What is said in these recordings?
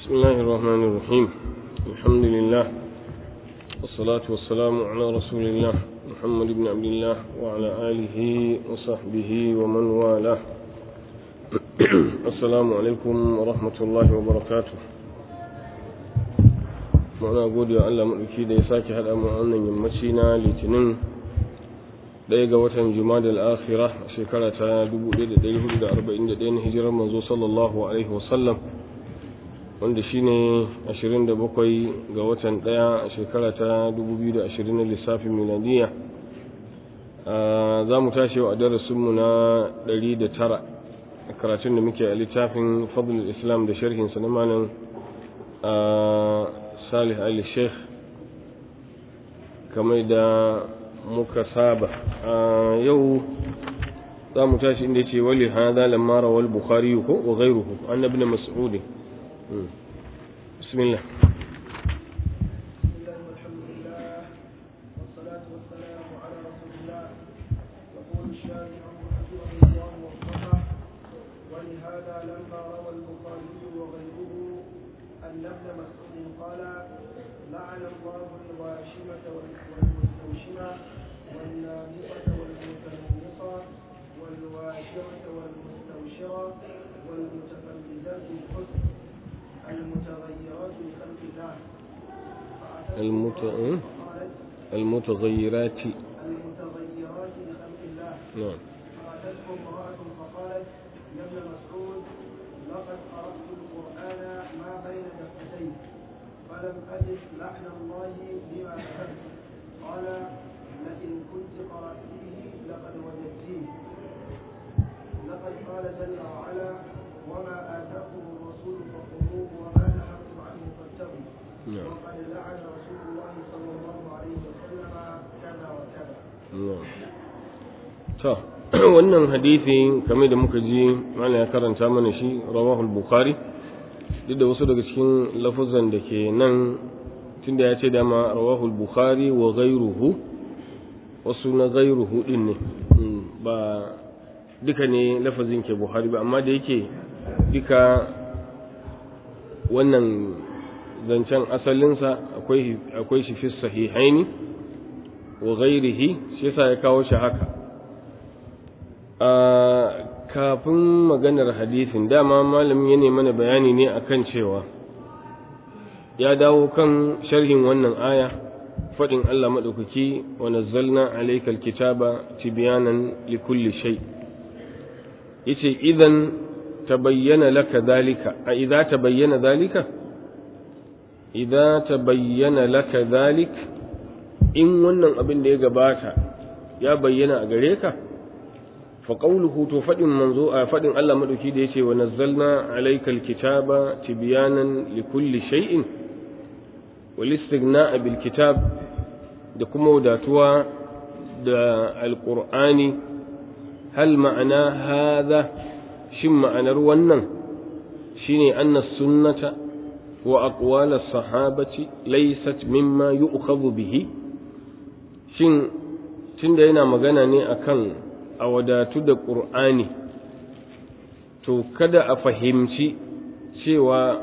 بسم الله الرحمن الرحيم الحمد لله والصلاة والسلام على رسول الله محمد بن عبد الله وعلى آله وصحبه ومن والاه السلام عليكم ورحمة الله وبركاته muna gode wa Allah maɗauki da ya sake haɗa mu wannan yammaci na litinin ɗaya ga watan jumada al'akhira shekara ta 1441 na hijirar manzo sallallahu alaihi wasallam wanda shine 27 ga watan ɗaya a shekara ta 2020 na lissafin miladiya za mu tashi a darasinmu na 109 a karatun da muke a littafin fadlul islam da sharhinsa na malam salih ali sheikh kamar da muka saba yau za mu tashi inda ce wali hada lamma rawal bukhari ko wa ghayruhu an ibn mas'ud bismillah ولهذا لما روى البخاري وغيره أن ابن مسعود قال لعن الله الواشمة والمستوشمة والنامصة والمتنمصة والواشرة والمستوشرة والمتفلذات بالحسن المتغيرات بخلق الله المت... قالت المتغيرات المتغيرات بخلق الله نعم فأتته امرأة فقالت يا ابن مسعود لقد قرأت القرآن ما بين دفتين فلم أجد لعن الله بما كتبت قال لئن كنت قرأتيه لقد وجدتيه لقد قال جل وعلا وما آتاكم الرسول فخذوه وما نهاكم عنه فاتقوا نعم وقد لعن رسول الله صلى الله عليه وسلم كذا وكذا na'am to wannan hadisi kamar da muka ji malam ya karanta mana shi rawahul bukhari duk da wasu daga cikin lafuzan da ke nan tunda ya ce dama rawahul bukhari wa ghayruhu wasu na ghayruhu din ne Mm, ba duka ne lafazin ke buhari ba amma da yake duka wannan zancen asalinsa akwai akwai shi fi sahihaini wa ghairihi shi yasa ya kawo shi haka a kafin maganar hadisin dama malamin ya mana bayani ne akan cewa ya dawo kan sharhin wannan aya fadin Allah madaukaki wa nazzalna alaykal kitaba tibyanan likulli shay yace idan tabayyana laka dalika a idza tabayyana dalika idza tabayyana laka dalika in wannan abin da ya gabata ya bayyana a gare ka fa qawluhu to fadin manzo a fadin Allah madauki da yace wa nazzalna alaykal kitaba tibyanan likulli shay'in wal istighna'a bil kitab da kuma wadatuwa da alqur'ani hal ma'ana hadha shin ma'anar wannan shine anna sunnata wa aqwal as-sahabati laysat mimma yu'khadhu bihi shin tunda yana magana ne akan a wadatu da ƙur'ani to kada a fahimci cewa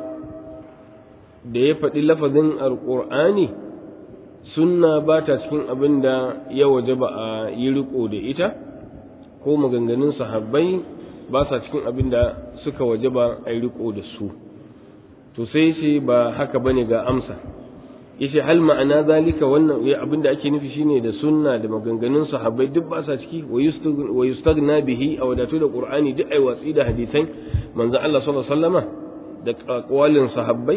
da ya faɗi lafazin alƙur'ani sunna ba ta cikin abin da ya waje ba a yi riko da ita ko maganganun sahabbai ba sa cikin abin da suka waje ba a yi riko da su to sai ce ba haka bane ga amsa yace hal ma'ana zalika wannan abinda ake nufi shine da sunna da maganganun sahabbai duk ba sa ciki wa yustagna bihi a wadatu da qur'ani duk ai watsi da hadisan manzo Allah sallallahu alaihi wasallama da aqwalin sahabbai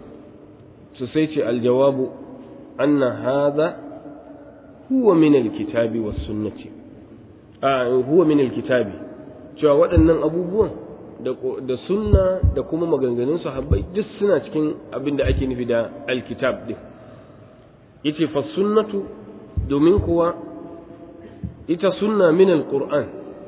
su sai ce aljawabu anna hadha huwa min alkitabi was sunnati a huwa min alkitabi cewa waɗannan abubuwan da sunna da kuma maganganun sahabbai duk suna cikin abin da ake nufi da alkitab din yace fa sunnatu domin kuwa ita sunna min alquran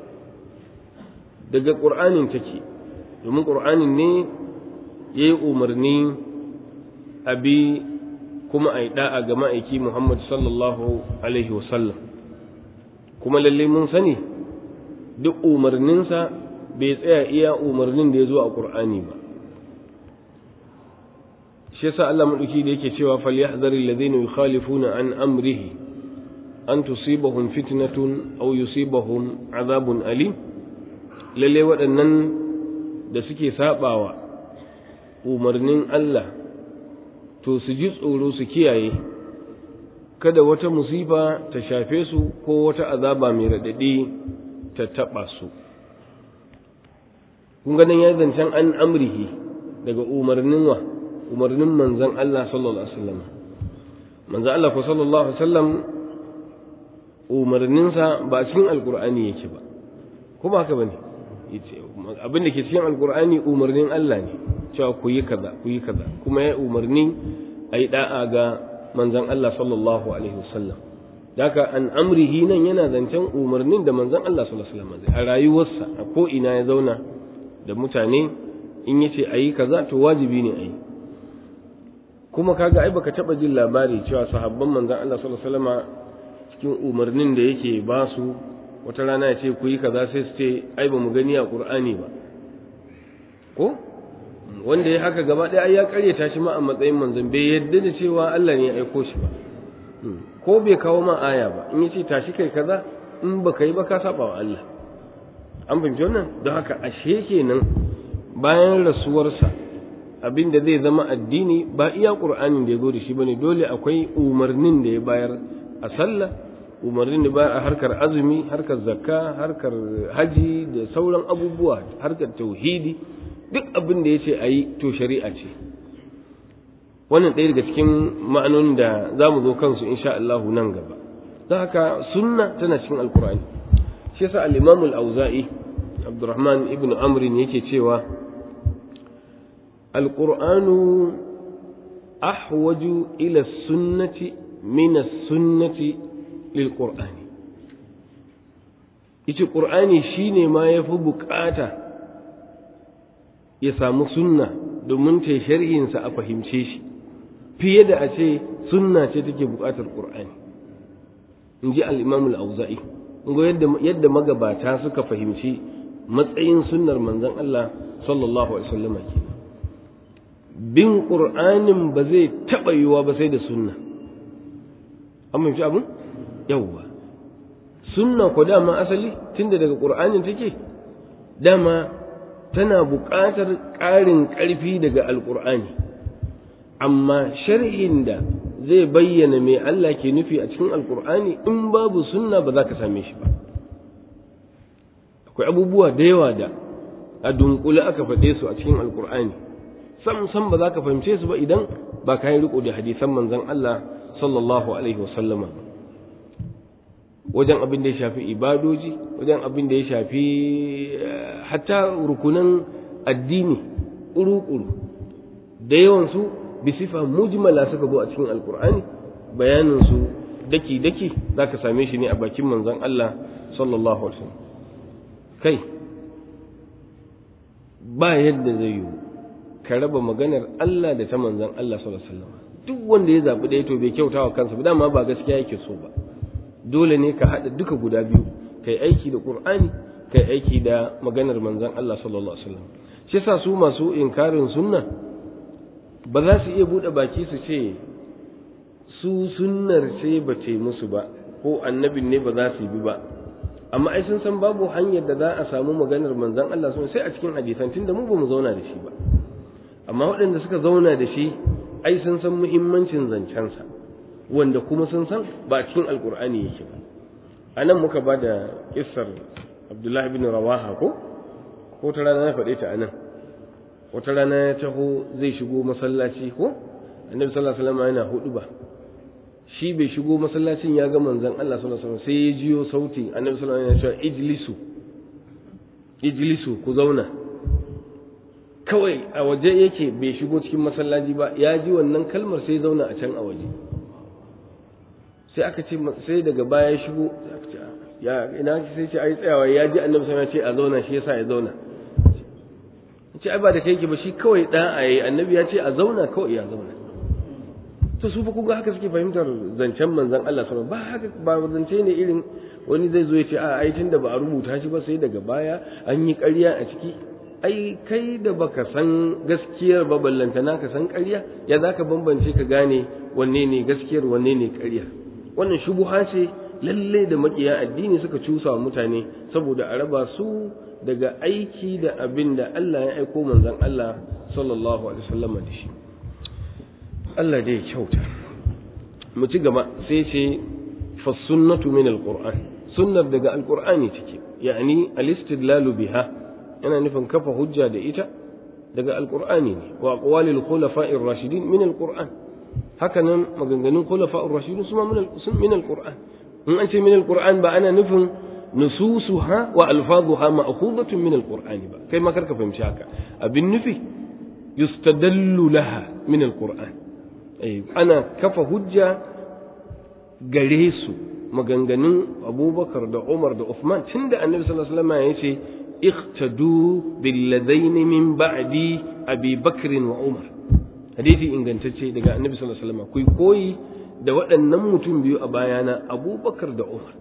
daga qur'anin take domin qur'anin ne yayi umarni abi kuma ai da'a ga ma'aiki Muhammad sallallahu alaihi wasallam kuma lalle mun sani duk umarninsa bai tsaya iya umarnin da ya zo a ƙur'ani ba shi yasa Allah madauki da yake cewa falyahdharil ladhina yukhalifuna an amrihi an tusibahum fitnatun aw yusibahum azabun alim lalle waɗannan da suke sabawa umarnin Allah to su ji tsoro su kiyaye kada wata musifa ta shafe su ko wata azaba mai raɗaɗi ta taɓa su kun ganin ya zancen an amrihi daga umarnin wa umarnin manzan Allah sallallahu alaihi wasallam manzan Allah ko sallallahu alaihi wasallam umarninsa ba cikin alkur'ani yake ba kuma haka bane abin da ke cikin alkur'ani umarnin Allah ne cewa ku yi kaza ku yi kaza kuma ya umarni a yi da'a ga manzan Allah sallallahu alaihi wasallam daga an amrihi nan yana zancen umarnin da manzan Allah sallallahu alaihi wasallam a rayuwarsa a ko ina ya zauna da mutane in yace a yi kaza to wajibi ne a yi kuma kaga ai baka taba jin labari cewa sahabban manzan Allah sallallahu alaihi wasallam cikin umarnin da yake ba su wata rana ya ce ku yi kaza sai su ce ai ba mu gani a qur'ani ba ko wanda ya haka gaba ɗaya ya karyata shi ma a matsayin manzon bai yadda da cewa Allah ne ya aiko shi ba ko bai kawo ma aya ba in yace tashi kai kaza in baka yi ba ka saba wa Allah an fahimci wannan don haka ashe kenan bayan rasuwarsa abin da zai zama addini ba iya qur'anin da ya zo da shi bane dole akwai umarnin da ya bayar a sallah umarnin da bayar a harkar azumi harkar zakka harkar haji da sauran abubuwa harkar tauhidi duk abin da ya ce a yi to shari'a ce wannan ɗaya daga cikin ma'anonin da za mu zo kansu insha Allahu nan gaba don haka sunna tana cikin alkur'ani shi yasa al-imam al-auza'i abdurrahman ibn amr yake cewa alqur'anu ahwaju ila sunnati min as-sunnati lil qur'ani yace qur'ani shine ma yafi bukata ya samu sunna domin ta sharhinsa a fahimce shi fiye da a ce sunna ce take buƙatar ƙur'ani in ji al'imam al'auza'i yadda magabata suka fahimci matsayin sunnar manzon Allah sallallahu alaihi wasallam ke bin ƙur'anin ba zai taɓa yiwuwa ba sai da sunna an fahimci abin yawwa sunna ko dama asali tunda daga ƙur'anin take dama tana buƙatar ƙarin ƙarfi daga alƙur'ani amma sharhin da zai bayyana mai Allah ke nufi a cikin alƙur'ani in babu sunna ba za ka same shi ba akwai abubuwa da yawa da a dunkule aka faɗe su a cikin alƙur'ani sam sam ba za ka fahimce su ba idan ba ka yi riko da hadisan manzon Allah sallallahu alaihi wasallama wajen abin da ya shafi ibadoji wajen abin da ya shafi hatta rukunan addini ƙuru-ƙuru da yawansu bisifa mujmala suka zo a cikin alkur'ani bayaninsu daki-daki za ka same shi ne a bakin manzon Allah sallallahu alaihi wasallam kai ba yadda zai yiwu ka raba maganar Allah da ta manzon Allah sallallahu alaihi wasallam duk wanda ya zaɓi ɗaya to bai kyauta wa kansa ba dama ba gaskiya yake so ba dole ne ka haɗa duka guda biyu kai aiki da ƙur'ani kai aiki da maganar manzon Allah sallallahu alaihi wasallam shi yasa su masu inkarin sunna ba za su iya buɗe baki su ce su sunnar ce ba ce musu ba ko annabin ne ba za su bi ba amma ai sun san babu hanyar da za a samu maganar manzon Allah sun sai a cikin hadisan tunda mu ba mu zauna da shi ba amma waɗanda suka zauna da shi ai sun san muhimmancin zancensa wanda kuma sun san ba cikin alkur'ani yake ba a nan muka ba da kissar abdullahi bin rawaha ko ko ta rana na faɗe ta a nan wata rana ya taho zai shigo masallaci ko annabi sallallahu alaihi wasallam yana hudu ba shi bai shigo masallacin ya ga manzon Allah sallallahu alaihi wasallam sai ya jiyo sauti annabi sallallahu alaihi wasallam yana cewa ijlisu ijlisu ku zauna kawai a waje yake bai shigo cikin masallaci ba ya ji wannan kalmar sai zauna a can a waje sai aka ce sai daga baya ya shigo ya ina sai ce ai tsayawa ya ji annabi sai ya ce a zauna shi yasa ya zauna ce ai ba da kai ke ba shi kawai da a yi annabi ya ce a zauna kawai ya zauna to su fa kuga haka suke fahimtar zancen manzon Allah sallallahu ba haka ba zance ne irin wani zai zo ya ce a ai tunda ba a rubuta shi ba sai daga baya an yi ƙarya a ciki ai kai da baka san gaskiyar ba ballantana ka san ƙarya ya za ka bambance ka gane wanne ne gaskiyar wanne ne ƙarya wannan shubuha ce lalle da makiya addini suka cusa wa mutane saboda a raba su daga aiki da abin da Allah ya aiko manzon Allah sallallahu alaihi wasallam da shi Allah dai kyauta mu ci gaba sai ce fa sunnatu min alquran sunnar daga alqur'ani take yani al-istidlalu biha yana nufin kafa hujja da ita daga alqur'ani ne wa aqwalil khulafa'ir rashidin min alqur'an haka nan maganganun khulafa'ur rashidin su ma min alqur'an in an ce min alqur'an ba ana nufin nususuha wa alfazuha ma'khudatun min alqur'ani ba kai ma karka fahimci haka abin nufi yustadallu laha min alqur'an eh ana kafa hujja gare su maganganun abubakar da umar da uthman tunda annabi sallallahu alaihi wasallam ya ce iqtadu bil ladaini min ba'di abi bakr wa umar hadisi ingantacce daga annabi sallallahu alaihi wasallam ku koyi da waɗannan mutum biyu a bayana abubakar da umar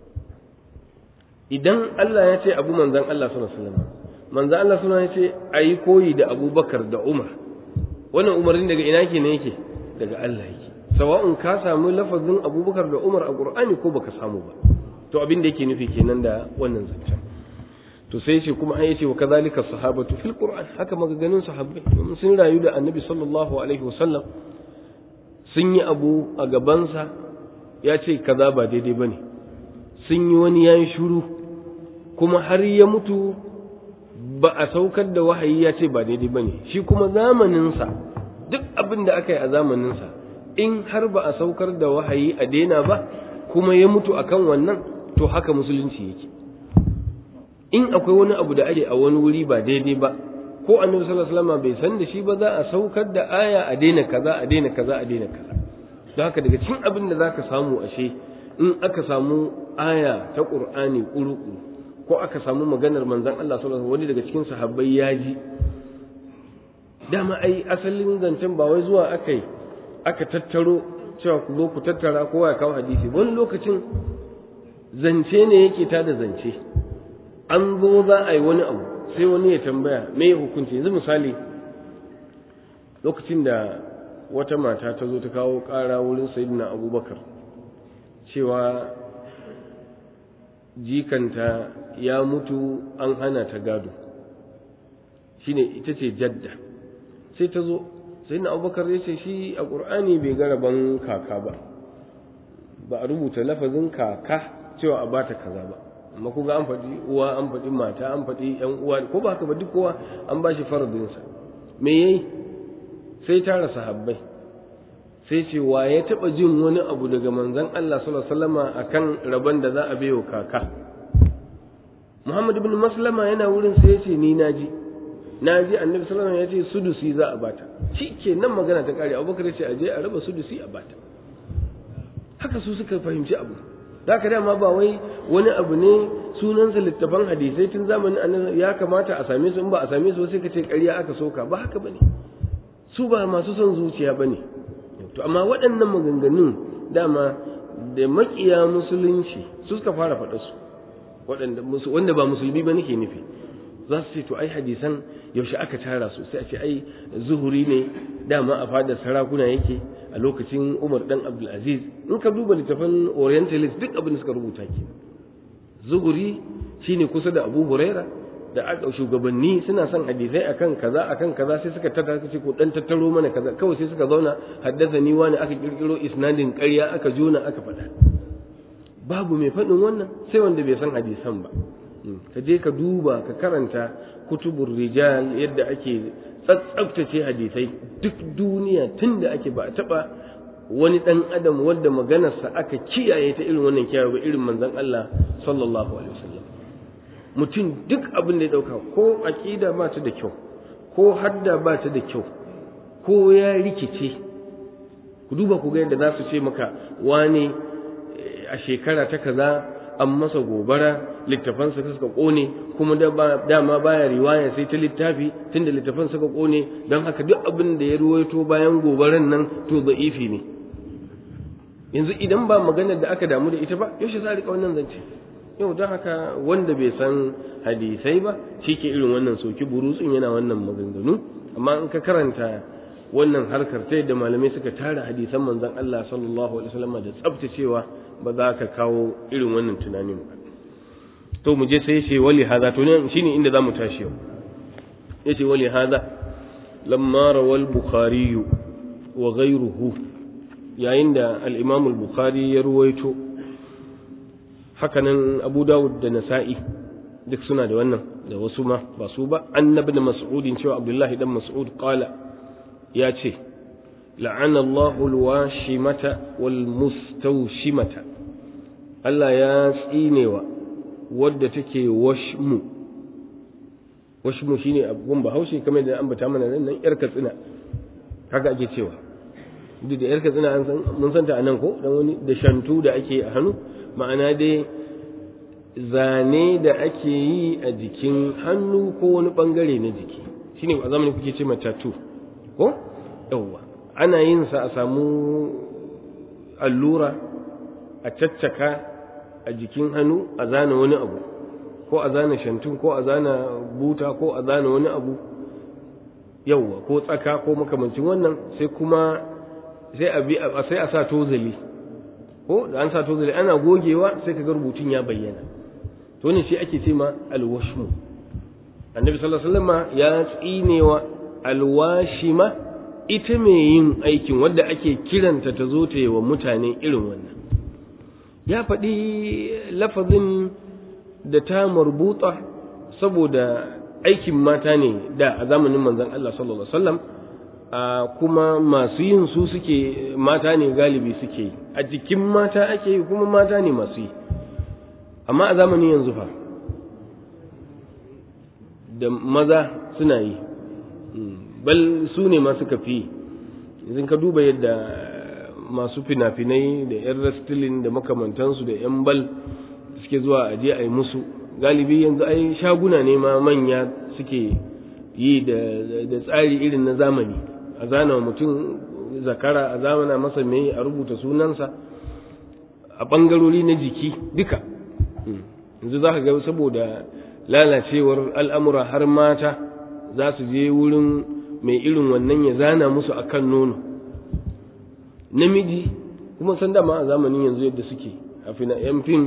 idan Allah ya ce abu manzan Allah sallallahu alaihi wasallam manzan Allah sallallahu alaihi wasallam ya ce ayi koyi da abubakar da umar wannan umarnin daga ina ke ne yake daga Allah yake sawa'un ka samu lafazin abubakar da umar a qur'ani ko baka samu ba to abin da yake nufi kenan da wannan zancen to sai ce kuma an yace wa kadhalika sahabatu fil qur'an haka magaganin sahabbai sun rayu da annabi sallallahu alaihi wasallam sun yi abu a gabansa ya ce kaza ba daidai bane sun yi wani yayin shuru kuma har ya mutu ba a saukar da wahayi ya ce ba daidai bane shi kuma zamaninsa duk abin da aka yi a zamaninsa in har ba a saukar da wahayi a daina ba kuma ya mutu akan wannan to haka musulunci yake in akwai wani abu da ake a wani wuri ba daidai ba ko annabi sallallahu alaihi wasallam bai san da shi ba za a saukar da aya a daina kaza a daina kaza a daina kaza don haka daga cikin abin da zaka samu ashe in aka samu aya ta qur'ani ƙuruƙu ko aka samu maganar manzon Allah sallallahu alaihi wasallam wani daga cikin sahabbai ya ji dama ai asalin zancen ba wai zuwa akai aka tattaro cewa ku zo ku tattara kowa ya kawo hadisi wani lokacin zance ne yake ta da zance an zo za a yi wani abu sai wani ya tambaya me ya hukunci yanzu misali lokacin da wata mata ta zo ta kawo ƙara wurin sayidina abubakar cewa jikanta ya mutu an hana ta gado shine ita ce jadda sai ta zo sayidina abubakar ya ce shi a ƙur'ani bai ga rabon kaka ba ba a rubuta lafazin kaka cewa a bata kaza ba amma ku ga an faɗi uwa an faɗi mata an faɗi ƴan uwa ko ba haka ba duk kowa an ba shi faradinsa me yayi sai tara sahabbai sai ce wa ya taɓa jin wani abu daga manzon Allah sallallahu alaihi wasallama akan rabon da za a bayo kaka Muhammad ibn Maslama yana wurin sai ya ce ni naji naji Annabi sallallahu alaihi wasallam ya ce sudusi za a bata nan magana ta kare Abubakar ya ce aje a raba sudusi a bata haka su suka fahimci abu da ka dama ba wai wani abu ne sunansa littafan hadisai tun zamanin annabi ya kamata a same su in ba a same su sai ka ce ƙarya aka soka ba haka bane su ba masu son zuciya bane to amma waɗannan maganganun dama da makiya musulunci su suka fara faɗa su waɗanda wanda ba musulmi ba nake nufi za su ce to ai hadisan yaushe aka tara su sai a ce ai zuhuri ne dama a fadar sarakuna yake a lokacin Umar dan Abdulaziz in ka duba littafin Orientalist duk abin da suka rubuta ke zuhuri shine kusa da Abu Huraira da aka shugabanni suna son hadisai akan kaza akan kaza sai suka tattara ce ko dan tattaro mana kaza kawai sai suka zauna haddasa ni wani aka kirkiro isnadin ƙarya aka jona aka faɗa babu mai faɗin wannan sai wanda bai san hadisan ba ka je ka duba ka karanta kutubur rijal yadda ake tsatsaftace hadisai duk duniya tun da ake ba a taɓa wani ɗan adam wadda maganarsa aka kiyaye ta irin wannan kiyaye ba irin manzon Allah sallallahu alaihi wasallam mutum duk abin da ya ɗauka ko aƙida ba ta da kyau ko hadda ba ta da kyau ko ya rikice ku duba ku ga yadda za su ce maka wane a shekara ta kaza an masa gobara littafansa suka kone kuma dama baya riwaya sai ta littafi tunda littafan suka kone don haka duk abin da ya ruwaito bayan gobaran nan to za'ifi ne yanzu idan ba maganar da aka damu da ita ba yaushe za a rika wannan zance yau don haka wanda bai san hadisai ba shi ke irin wannan soki burutsun yana wannan maganganu amma in ka karanta wannan harkar ta yadda malamai suka tara hadisan manzon Allah sallallahu alaihi wasallam da tsaftacewa ba za ka kawo irin wannan tunanin ba to mu je sai ce wali hada to ne shine inda zamu tashi yau yace wali hada lamma rawal bukhari wa ghayruhu yayin da al-imam al-bukhari ya ruwaito hakanan abu dawud da nasa'i duk suna da wannan da wasu ma ba su ba annabi da mas'udin cewa abdullahi dan mas'ud qala ya ce la'ana Allahu al-washimata wal mustawshimata Allah ya tsinewa wadda take washmu washmu shine abun bahaushe kamar da an bata mana nan yar katsina haka ake cewa duk da yar katsina an san mun san ta anan ko dan wani da shantu da ake a hannu ma'ana dai zane da ake yi a jikin hannu ko wani bangare na jiki shine a zamanin kuke ce tattoo ko yawwa ana yin sa a samu allura a caccaka a jikin hannu a zana wani abu ko a zana shantun ko a zana buta ko a zana wani abu yawwa ko tsaka ko makamancin wannan sai kuma sai a bi sai a sa tozali ko da an sa tozali ana gogewa sai kaga rubutun ya bayyana to ne shi ake ce ma alwashmu annabi sallallahu alaihi wasallam ya tsinewa alwashima ita mai yin aikin wadda ake kiranta ta zo ta yi wa mutane irin wannan ya faɗi lafazin da ta marbuta saboda aikin mata ne da a zamanin manzon Allah sallallahu alaihi wasallam kuma masu yin su suke mata ne galibi suke yi a jikin mata ake yi kuma mata ne masu yi amma a zamanin yanzu fa da maza suna yi bal su ne ma suka fi yanzu ka duba yadda masu fina-finai da 'yan rastilin da makamantansu da 'yan bal suke zuwa a je a yi musu galibi yanzu ai shaguna ne ma manya suke yi da tsari irin na zamani a zana mutum zakara a zamana masa mai a rubuta sunansa a ɓangarori na jiki duka yanzu za ka ga saboda lalacewar al'amura har mata za su je wurin mai irin wannan ya zana musu a kan nono namiji kuma san dama a zamanin yanzu yadda suke a fina yan fim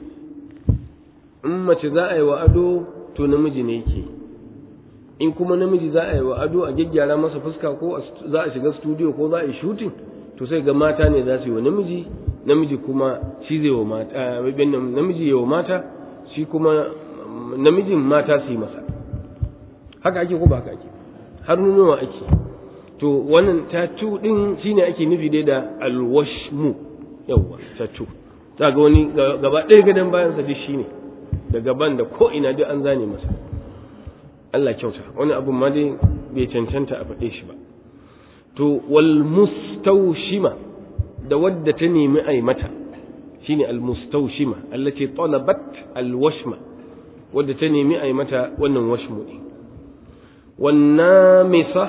in mace za a yi wa ado to namiji ne yake in kuma namiji za a yi wa ado a gyaggyara masa fuska ko za a shiga studio ko za a yi shooting to sai ga mata ne za su yi wa namiji namiji kuma shi zai wa mata namiji ya wa mata shi kuma namijin mata su yi masa haka ake ko ba haka ake har nunawa ake to wannan tatu din shine ake nufi dai da alwashmu yawa tatu za ga wani gaba ɗaya gadon bayan sa duk shine da gaban da ko ina duk an zane masa Allah kyauta wani abu ma dai bai cancanta a faɗe shi ba to wal mustawshima da wadda ta nemi ai mata shine al mustawshima allati talabat al washma wadda ta nemi ai mata wannan washmu din wan namisa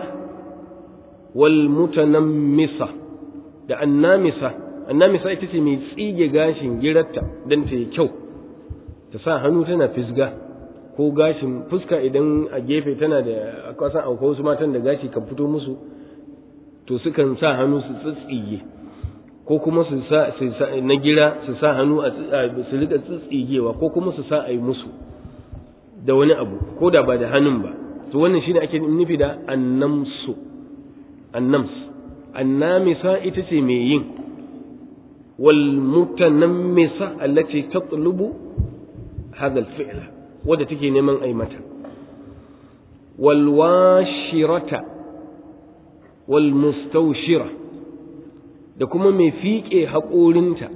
wal mutanammisa da annamisa annamisa ita ce mai tsige gashin girarta dan ta yi kyau ta sa hannu tana fisga ko gashin fuska idan a gefe tana da kwasan akwai wasu matan da gashi kan fito musu to sukan sa hannu su tsitsige ko kuma su sa na gira su sa hannu a su rika tsitsigewa ko kuma su sa a yi musu da wani abu ko da ba da hannun ba to wannan shine ake nufi da annamsu annams annamisa ita ce mai yin wal mutanammisa allati tatlubu hadha al-fi'la wadda take neman ai mata wal washirata wal mustawshira da kuma mai fiƙe haƙorinta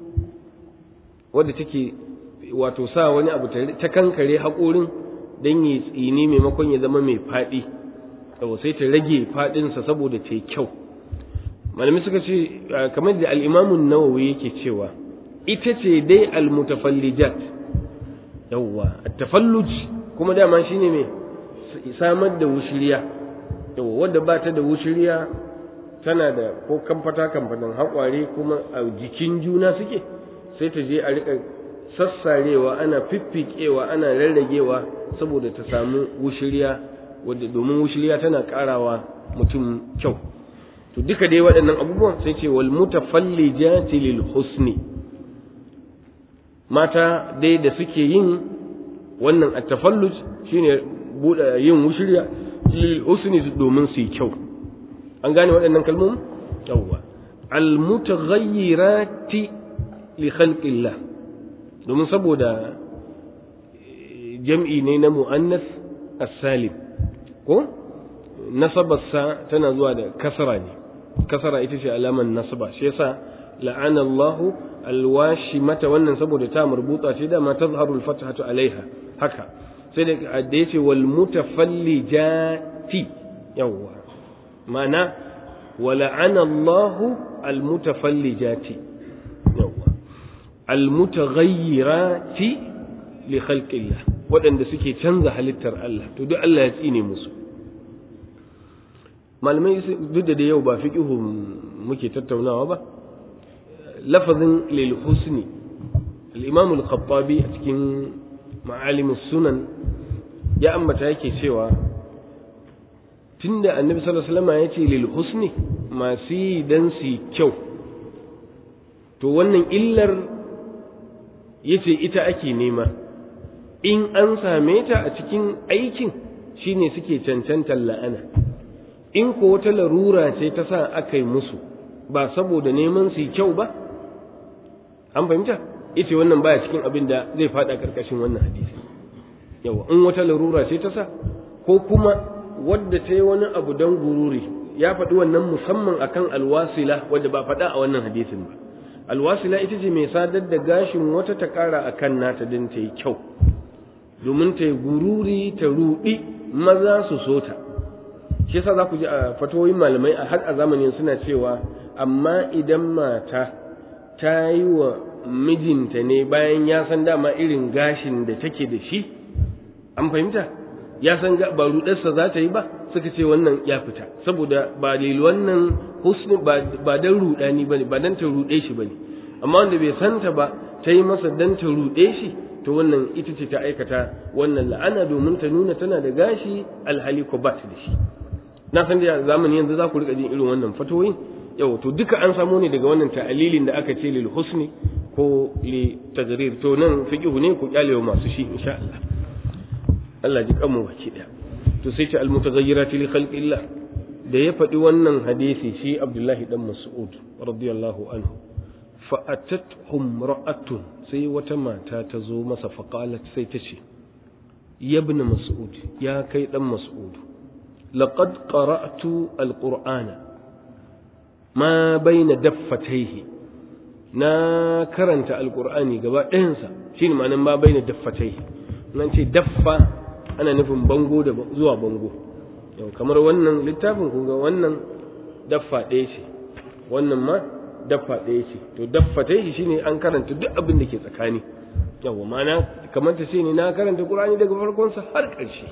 wadda take wato sa wani abu ta kankare haƙorin don yi tsini maimakon ya zama mai faɗi sai ta rage faɗinsa saboda ta kyau malami suka ce kamar da al'imamun nawawi yake cewa ita ce dai almutafallijat yawwa tafalluj kuma dama shine mai samar da wushiriya yawwa wadda ba ta da wushiriya tana da ko kamfata kamfatan haƙware kuma a jikin juna suke sai ta je a riƙa sassarewa ana fiffikewa ana rarragewa saboda ta samu wushiriya wadda domin wushiriya tana karawa mutum kyau to duka dai waɗannan abubuwan sai ce wal mutafallijati lil husni mata dai da suke yin wannan at-tafalluj shine buɗe yin wushiriya lil husni domin su yi kyau an gane waɗannan kalmomin yawwa al mutaghayyirati li khalqillah domin saboda jam'i ne na mu'annas as-salim ko nasabarsa tana zuwa da kasara ne kasara ita ce alaman nasaba shi yasa la'ana Allah alwashi mata wannan saboda ta marbuta ce da ma tazharu al-fathatu alaiha haka sai da da yace wal mutafallijati yawwa ma'ana wa la'ana Allah al-mutafallijati yawwa al-mutaghayyirati li khalqillah waɗanda suke canza halittar Allah to duk Allah ya tsine musu malamai duk da yau ba fiqhu muke tattaunawa ba lafazin lil husni al-imam al-khattabi a cikin ma'alim sunan ya ambata yake cewa tunda annabi sallallahu alaihi wasallam ya ce lil husni masu yi dan su kyau to wannan illar yace ita ake nema in an same ta a cikin aikin shine suke cancantar la'ana in ko wata larura ce ta sa aka yi musu ba saboda neman su kyau ba an fahimta ita wannan baya cikin abin da zai fada karkashin wannan hadisi yawa in wata larura ce ta sa ko kuma wadda ta yi wani abu don gururi ya faɗi wannan musamman akan alwasila wadda ba faɗa a wannan hadisin ba alwasila ita ce mai sadar da gashin wata ta ƙara a kan nata don ta yi kyau domin ta yi gururi ta ruɗi maza su so ta shi yasa za ku ji a fatoyin malamai a har a zamanin suna cewa amma idan mata ta yi wa mijinta ne bayan ya san dama irin gashin da take da shi an fahimta ya san ba rudarsa za ta yi ba suka ce wannan ya fita saboda ba lil wannan husni ba dan rudani bane ba dan ta rude shi bane amma wanda bai santa ba ta yi masa dan ta rude shi to wannan ita ce ta aikata wannan la'ana domin ta nuna tana da gashi alhali ko ba ta da shi na san da zamani yanzu za ku rika jin irin wannan fatoyin yau to duka an samo ne daga wannan ta'alilin da aka ce lil husni ko li tagrir to nan fiqhu ne ku kyale masu shi insha Allah Allah ji kanmu baki daya to sai ce almutaghayyirati li khalqillah da ya faɗi wannan hadisi shi Abdullahi dan Mas'ud radiyallahu anhu fa atathum ra'atun sai wata mata ta zo masa fa qalat sai ta ce ya ibn Mas'ud ya kai dan Mas'ud laqad qara'tu alqur'ana ma baina daffatayhi na karanta alqur'ani gaba ɗayansa shine ma'anar ma baina daffatayhi nan ce daffa ana nufin bango da zuwa bango yau kamar wannan littafin kun ga wannan daffa ɗaya ce wannan ma daffa ɗaya ce to daffa ta shi shine an karanta duk abin da ke tsakani yawa ma'ana kamar ta ce ne na karanta qur'ani daga farkonsa har ƙarshe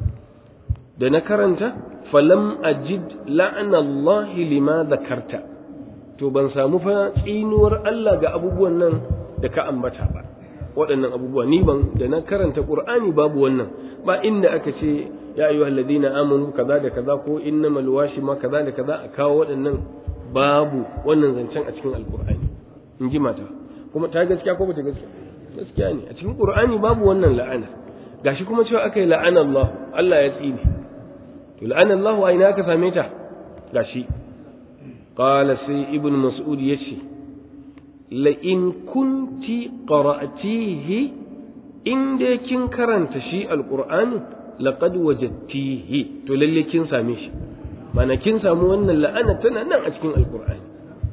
da na karanta falam ajid la'ana Allah lima zakarta to ban samu fa tsinuwar Allah ga abubuwan nan da ka ambata ba waɗannan abubuwa ni ban da na karanta qur'ani babu wannan ba inda aka ce ya ayyuha alladhina amanu kaza da kaza ko innamal washima kaza da kaza a kawo waɗannan babu wannan zancen a cikin alqur'ani in ji mata kuma ta gaskiya ko bata gaskiya gaskiya ne a cikin qur'ani babu wannan la'ana gashi kuma cewa aka yi la'ana Allah Allah ya tsine to la'ana Allah a ina aka same ta gashi qala sai ibn mas'ud yace la in kunti qara'tihi in dai kin karanta shi alqur'ani laqad wajadtihi to lalle kin same shi mana kin samu wannan la'ana tana nan a cikin alqur'ani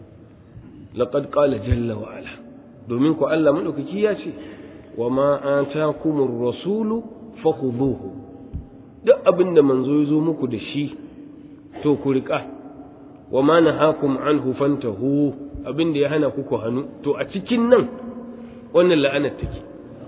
laqad qala jalla wa ala domin ku Allah madaukaki ya ce wa ma atakumur rasulu fakhuduhu duk abinda manzo ya zo muku da shi to ku riƙa wa ma nahakum anhu fantahu abinda ya hana ku ku hannu to a cikin nan wannan la'anar take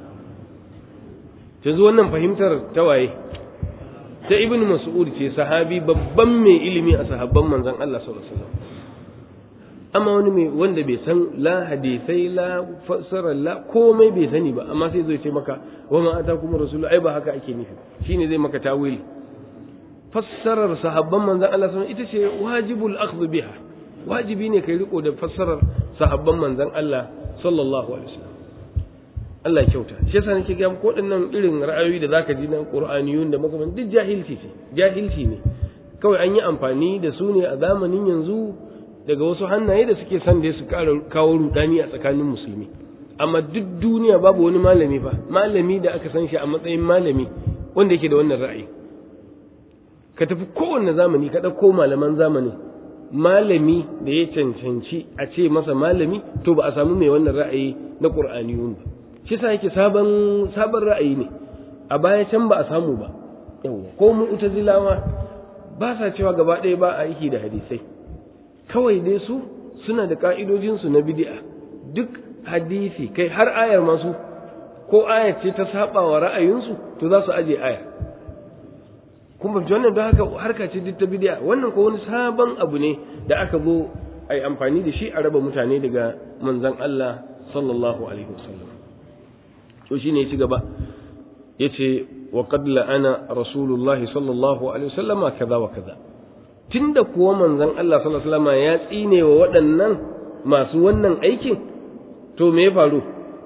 yanzu wannan fahimtar ta waye ta ibn mas'ud ce sahabi babban mai ilimi a sahabban manzon Allah sallallahu alaihi wasallam amma wani mai wanda bai san la hadisai la fassara la komai bai sani ba amma sai zai ce maka wa ma atakum rasulu ai ba haka ake nufi shine zai maka tawili fassarar sahabban manzon Allah sallallahu ita ce wajibul akhdh biha wajibi ne kai riko da fassarar sahabban manzon Allah sallallahu alaihi wasallam Allah ya kyauta shi yasa nake ga ko dinnan irin ra'ayoyi da zaka ji na Qur'aniyun da makaman duk jahilci ce jahilci ne kawai an yi amfani da su ne a zamanin yanzu daga wasu hannaye da suke son da su kawo rudani a tsakanin musulmi amma duk duniya babu wani malami fa malami da aka san shi a matsayin malami wanda yake da wannan ra'ayi ka tafi kowanne zamani ka ɗauko malaman zamani malami da ya cancanci a ce masa malami to ba a samu mai wannan ra'ayi na qur'aniyun ba shi sa yake sabon sabon ra'ayi ne a baya can ba a samu ba yawa ko mu'tazilawa ba sa cewa gaba ɗaya ba a aiki da hadisai kawai dai su suna da ka'idojinsu na bid'a duk hadisi kai har ayar masu ko ayar ce ta saba wa ra'ayinsu to za su aje aya kun ba wannan don haka harka ce duk ta bid'a wannan ko wani sabon abu ne da aka zo a yi amfani da shi a raba mutane daga manzon Allah sallallahu alaihi wasallam to shine ya ci gaba yace wa qad la'ana rasulullahi sallallahu alaihi wasallama kaza wa kaza tunda kuwa manzon Allah sallallahu alaihi wasallama ya tsine wa waɗannan masu wannan aikin to me ya faru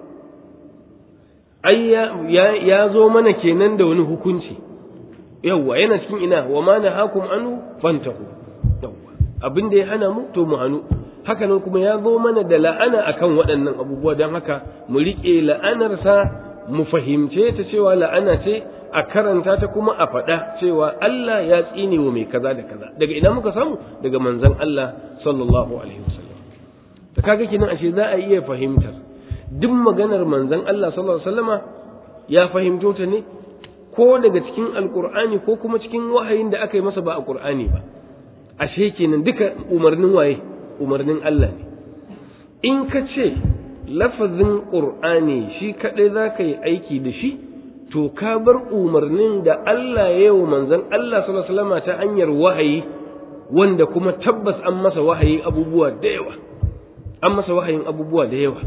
ai ya ya zo mana kenan da wani hukunci yawwa yana cikin ina wa ma nahakum anhu fantahu yawwa abin da ya hana mu to mu hanu haka nan kuma ya zo mana da la'ana akan waɗannan abubuwa don haka mu riƙe la'anarsa mu fahimce ta cewa la'ana ce a karanta ta kuma a faɗa cewa Allah ya tsine wa mai kaza da kaza daga ina muka samu daga manzon Allah sallallahu alaihi wasallam ta kaga kinan ashe za a iya fahimtar duk maganar manzon Allah sallallahu alaihi wasallama ya fahimto ta ne ko daga cikin alqur'ani ko kuma cikin wahayin da aka yi masa ba a qur'ani ba ashe kenan duka umarnin waye umarnin Allah ne in ka ce lafazin ƙur'ani shi kaɗai za ka yi aiki da shi to ka bar umarnin da Allah ya yi wa manzan Allah salama ta hanyar wahayi wanda kuma tabbas an masa wahayi abubuwa da yawa an masa wahayin abubuwa da yawa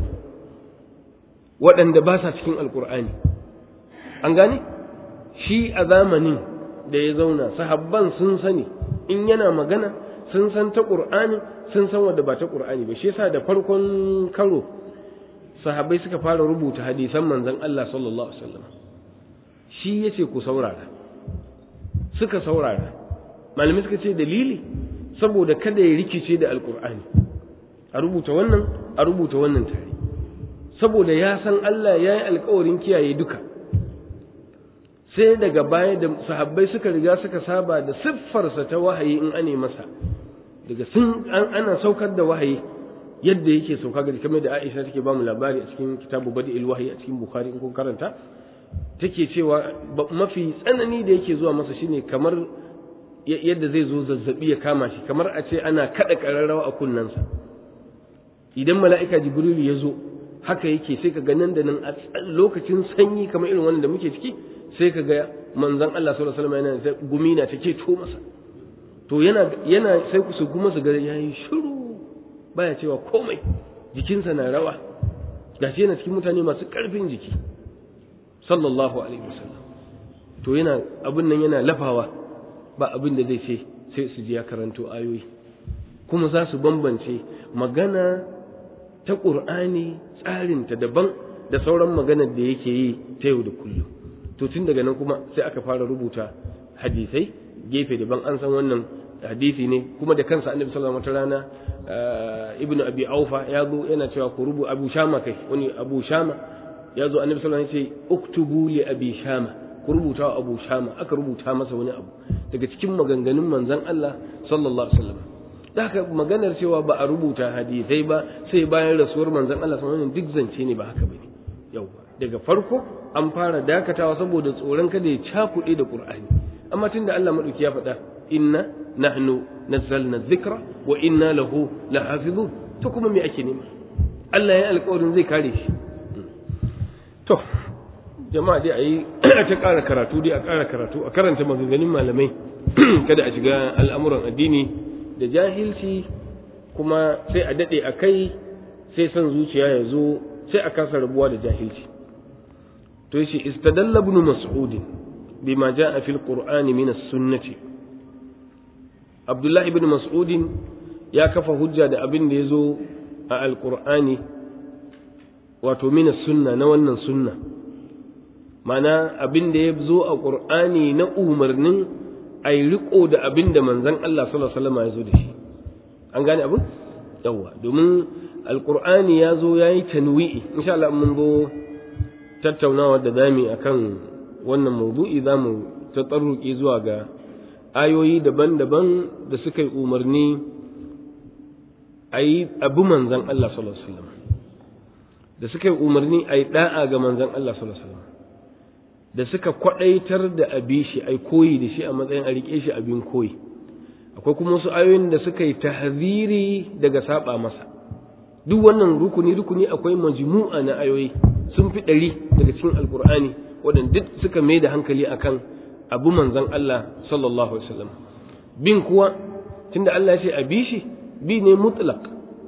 waɗanda ba sa cikin alƙur'ani an gane shi a zamanin da ya zauna sahabban sun sani in yana magana sun san ta ƙur'ani sun san wadda ba ta ƙur'ani ba shi yasa da farkon karo sahabbai suka fara rubuta hadisan manzon Allah sallallahu alaihi wasallam shi yace ku saurara suka saurara malamai suka ce dalili saboda kada ya rikice da alƙur'ani a rubuta wannan a rubuta wannan tare saboda ya san Allah ya yi alƙawarin kiyaye duka sai daga baya da sahabbai suka riga suka saba da siffarsa ta wahayi in ane masa daga sun ana saukar da wahayi yadda yake sauka ga kamar da Aisha take ba mu labari a cikin kitabu Badi'il Wahyi a cikin Bukhari in kun karanta take cewa mafi tsanani da yake zuwa masa shine kamar yadda zai zo zazzabi ya kama shi kamar a ce ana kada kararrawa a kunnensa idan mala'ika Jibril ya zo haka yake sai ka ga nan da nan a lokacin sanyi kamar irin wannan da muke ciki sai ka ga manzon Allah sallallahu alaihi wasallam yana gumi na take to masa to yana yana sai ku su kuma su ga yayi shiru baya cewa komai jikinsa na rawa gashi yana cikin mutane masu karfin jiki sallallahu alaihi wasallam to yana abin nan yana lafawa ba abin da zai ce sai su ji ya karanto ayoyi kuma za su bambance magana ta ƙur'ani tsarinta daban da sauran maganar da yake yi ta yau da kullum to tun daga nan kuma sai aka fara rubuta hadisai gefe daban an san wannan hadisi ne kuma da kansa annabi sallallahu alaihi wasallam rana ibnu abi aufa ya zo yana cewa ku rubu abu shama kai wani abu shama ya zo annabi sallallahu alaihi wasallam ya ce uktubu li abi shama ku rubuta wa abu shama aka rubuta masa wani abu daga cikin maganganun manzon Allah sallallahu alaihi wasallam haka maganar cewa ba a rubuta hadisai ba sai bayan rasuwar manzon Allah sallallahu alaihi wasallam duk zance ne ba haka bane yawa daga farko an fara dakatawa saboda tsoron kada ya cakuɗe da Qur'ani amma tunda Allah madauki ya faɗa inna nahnu nazzalna dhikra wa inna lahu lahafizun to kuma me ake nema Allah ya alƙawarin zai kare shi to jama'a dai ayi ta ƙara karatu dai a ƙara karatu a karanta maganganun malamai kada a shiga al'amuran addini da jahilci kuma sai a daɗe a kai sai son zuciya ya zo sai a kasa rabuwa da jahilci to yace istadalla ibn mas'ud bima jaa fil qur'ani min as-sunnati abdullahi ibn mas'ud ya kafa hujja da abin da yazo a alqur'ani wato min as-sunna na wannan sunna mana abin da ya zo a qur'ani na umarnin ai riko da abin da manzon Allah sallallahu alaihi wasallam ya zo da shi an gane abin yawa domin alqur'ani ya zo yayi tanwi'i insha Allah mun zo tattaunawa da zami akan wannan mawdu'i zamu tatsarruki zuwa ga ayoyi daban-daban da suka yi umarni a yi abu manzan Allah sallallahu alaihi wasallam da suka yi umarni a yi da'a ga manzan Allah sallallahu alaihi wasallam da suka kwadaitar da abi shi ai koyi da shi a matsayin a rike shi abin koyi akwai kuma wasu ayoyin da suka yi tahziri daga saba masa duk wannan rukuni rukuni akwai majmu'a na ayoyi sun fi ɗari daga cikin alkur'ani waɗanda duk suka mai da hankali akan abu manzan Allah sallallahu alaihi wasallam bin kuwa tunda Allah ya ce a bi shi bi ne mutlaq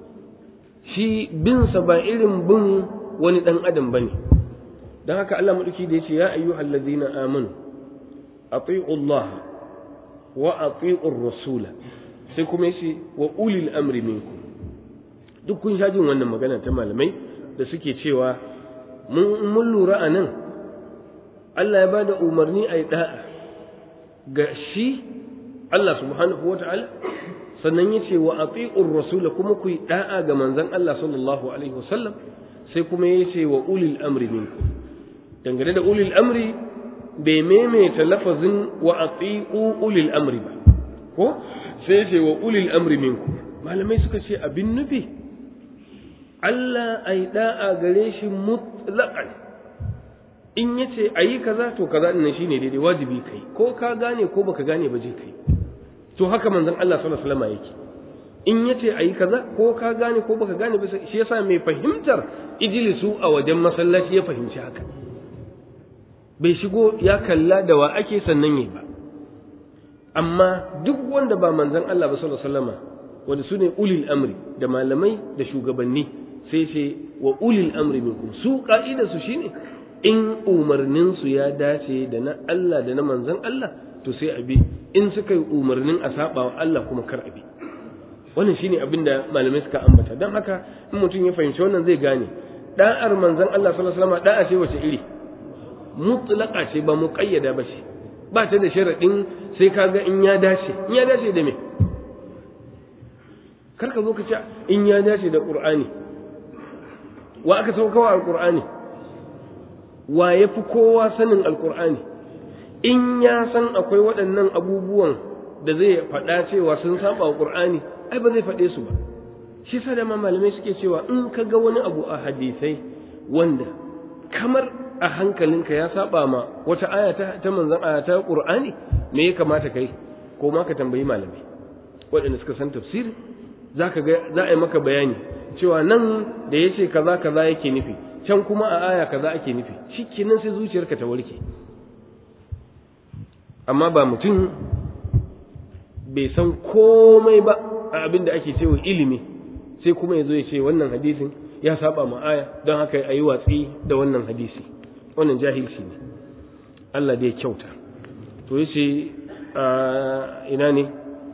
shi bin sa ba irin bin wani dan adam bane dan haka Allah madauki da yace ya ayyuhal ladzina amanu ati'u Allah wa ati'u rasula sai kuma yace wa ulil amri minkum duk kun sha jin wannan magana ta malamai da suke cewa mun lura a nan Allah ya ba da umarni a yi ɗa'a ga shi Allah subhanahu wa ta'ala sannan ya ce wa a rasula kuma ku yi ɗa'a ga manzan Allah sallallahu Alaihi wasallam sai kuma ya ce wa ulil amri minku dangane da ulil amri bai maimaita lafazin wa a ulil amri ba ko sai ya ce wa ulil amri minku malamai suka ce abin nufi Allah a yi ɗa'a gare shi mutlaƙan in ya ce a yi kaza to kaza ɗin shi ne daidai wajibi kai ko ka gane ko baka gane ba je kai to haka manzon Allah sallallahu alaihi wasallam yake in ya ce a yi kaza ko ka gane ko baka gane ba shi yasa mai fahimtar ijlisu a wajen masallaci ya fahimci haka bai shigo ya kalla da wa ake sannan yi ba amma duk wanda ba manzon Allah ba sallallahu alaihi wasallam wanda su ne ulil amri da malamai da shugabanni sai ce wa ulil amri minkum su ka'ida su shine in umarnin su ya dace da na Allah da na manzon Allah to sai abi in suka yi umarnin a saba wa Allah kuma kar abi wannan shine abin da malamai suka ambata don haka in mutum ya fahimci wannan zai gane da'ar manzon Allah sallallahu alaihi wasallam da'a ce wace iri mutlaqa ce ba muqayyada ba ce ba ta da sharadin sai kaga in ya dace in ya dace da me kar ka zo ka ce in ya dace da qur'ani wa aka saukawa alqur'ani wa yafi kowa sanin alqur'ani in ya san akwai waɗannan abubuwan da zai faɗa cewa sun saba wa qur'ani ai ba zai faɗe su ba shi sa da malamai suke cewa in ka ga wani abu a hadisai wanda kamar a hankalinka ya saba ma wata aya ta, ta manzon aya ta qur'ani me ya kamata kai ko ma ka tambayi malamai waɗanda suka san tafsiri za ka ga za a yi maka bayani cewa nan da ya ce kaza kaza yake nufi can kuma a aya kaza ake nufi shi kenan sai zuciyarka ta warke amma ba mutum bai san komai ba a abin da ake cewa ilimi sai kuma ya zo ya ce wannan hadisin ya saba ma aya don haka a yi watsi da wannan hadisi wannan jahilci ne Allah dai kyauta to yace ina ne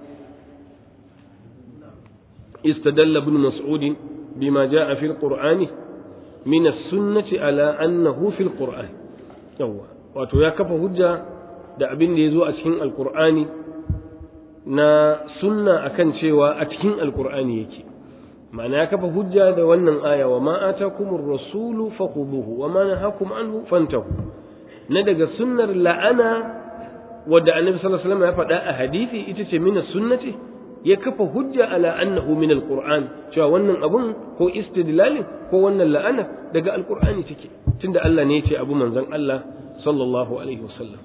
استدل ابن مسعود بما جاء في القرآن من السنة على أنه في القرآن يوا wato ya kafa hujja da abin da ya zo a cikin alkur'ani na sunna akan cewa a cikin alkur'ani yake ma'ana ya kafa hujja da wannan aya wa ma atakumur rasulu fakhuduhu wa ma nahakum anhu fantahu na daga sunnar la'ana wadda annabi sallallahu alaihi wasallam ya faɗa a hadisi ita ce mina sunnati ya kafa hujja ala annahu min alquran cewa wannan abun ko istidlalin ko wannan la'ana daga alqur'ani take tunda Allah ne ya ce abu manzon Allah sallallahu alaihi wasallam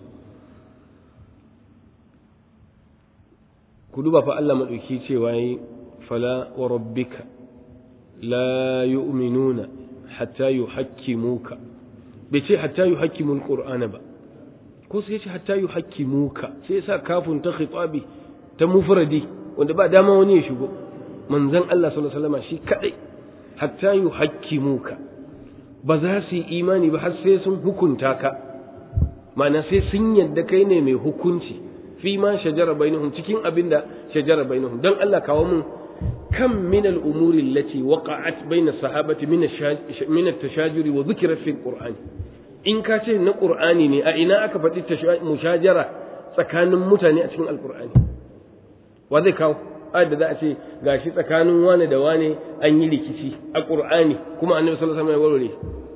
ku duba fa Allah madauki cewa yi fala wa rabbika la yu'minuna hatta yuhakkimuka bai ce hatta yuhakkimul qur'ana ba ko sai ya ce hatta yuhakkimuka sai ya sa kafin ta khitabi ta mufradi wanda ba dama wani ya shigo manzon Allah sallallahu alaihi wasallam shi kadai hatta yuhakkimuka ba za su yi imani ba har sai sun hukunta ka ma'ana sai sun yadda kai ne mai hukunci fi ma shajara bainahum cikin abin da shajara bainahum don Allah kawo mun kam min al-umuri allati waqa'at baina sahabati min min at-tashajuri wa dhikra fi al-Qur'an in ka ce na Qur'ani ne a ina aka faɗi mushajara tsakanin mutane a cikin al-Qur'ani wa zai kawo ayat da za a ce gashi tsakanin wane da wane an yi rikici a Qur'ani kuma Annabi sallallahu alaihi wasallam ya warware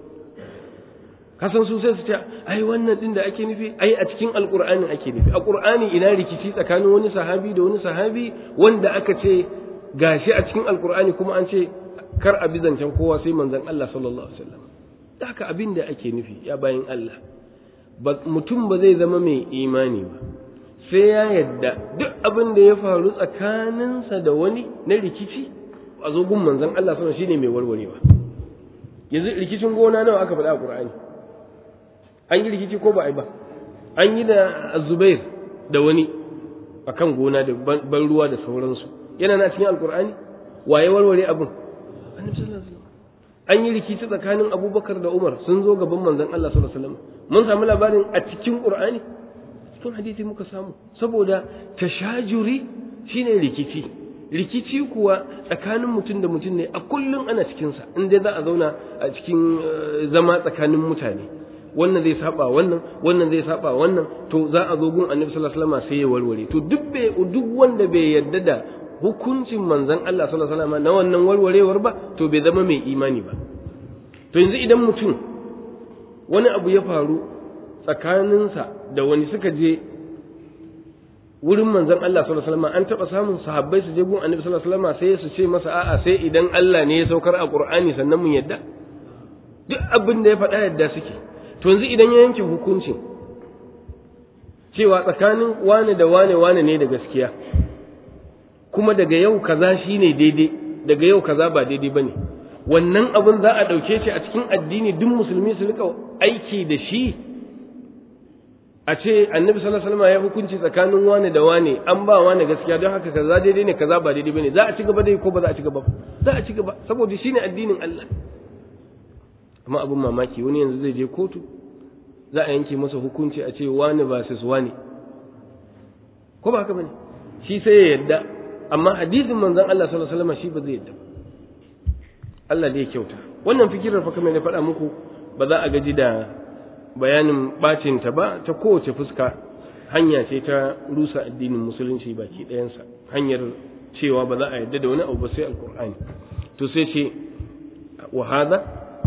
kasan su sai su ce ai wannan din da ake nufi ai a cikin alqur'ani ake nufi a qur'ani ina rikici tsakanin wani sahabi da wani sahabi wanda aka ce gashi a cikin alqur'ani kuma an ce kar a bizancan kowa sai manzon Allah sallallahu alaihi wasallam haka abin da ake nufi ya bayin Allah mutum ba zai zama mai imani ba sai ya yadda duk abin da ya faru tsakaninsa da wani na rikici a zo gun manzon Allah sallallahu shine mai warwarewa yanzu rikicin gona nawa aka faɗa a Qur'ani an yi rikici ko ba a yi ba an yi da Zubair da wani akan gona da ban ruwa da sauransu yana na cikin alkur'ani waye warware abin annabi sallallahu alaihi wasallam an yi rikici tsakanin Abubakar da Umar sun zo gaban manzon Allah sallallahu alaihi wasallam mun samu labarin a cikin Qur'ani cikin hadisi muka samu saboda tashajuri shine rikici rikici kuwa tsakanin mutum da mutum ne a kullum ana cikinsa in dai za a zauna a cikin zama tsakanin mutane wannan zai saba wannan wannan zai saba wannan to za a zo gun annabi sallallahu alaihi wasallam sai ya warware to duk bai duk wanda bai yarda da hukuncin manzon Allah sallallahu alaihi wasallam na wannan warwarewar ba to bai zama mai imani ba to yanzu idan mutum wani abu ya faru tsakaninsa da wani suka je wurin manzon Allah sallallahu alaihi wasallam an taba samun sahabbai su je gun annabi sallallahu alaihi wasallam sai su ce masa a'a sai idan Allah ne ya saukar a Qur'ani sannan mun yadda duk abin da ya faɗa yadda suke to yanzu idan ya yanke hukuncin cewa tsakanin wane da wane wane ne da gaskiya kuma daga yau kaza shine daidai daga yau kaza ba daidai bane wannan abin za a ɗauke shi a cikin addini duk musulmi su rika aiki da shi a ce annabi sallallahu alaihi wasallam ya hukunci tsakanin wane da wane an ba wane gaskiya don haka kaza daidai ne kaza ba daidai bane za a ci gaba dai ko ba za a ci gaba za a ci gaba saboda shine addinin Allah amma abin mamaki wani yanzu zai je kotu za a yanke masa hukunci a ce wane ba su wane ko ba haka bane shi sai ya yadda amma hadisin manzon Allah sallallahu alaihi wasallam shi ba zai yadda Allah da ya kyauta wannan fikirar fa kamar na faɗa muku ba za a gaji da bayanin bacin ta ba ta kowace fuska hanya ce ta rusa addinin musulunci baki ɗayansa hanyar cewa ba za a yadda da wani abu ba sai alkur'ani to sai ce wa hada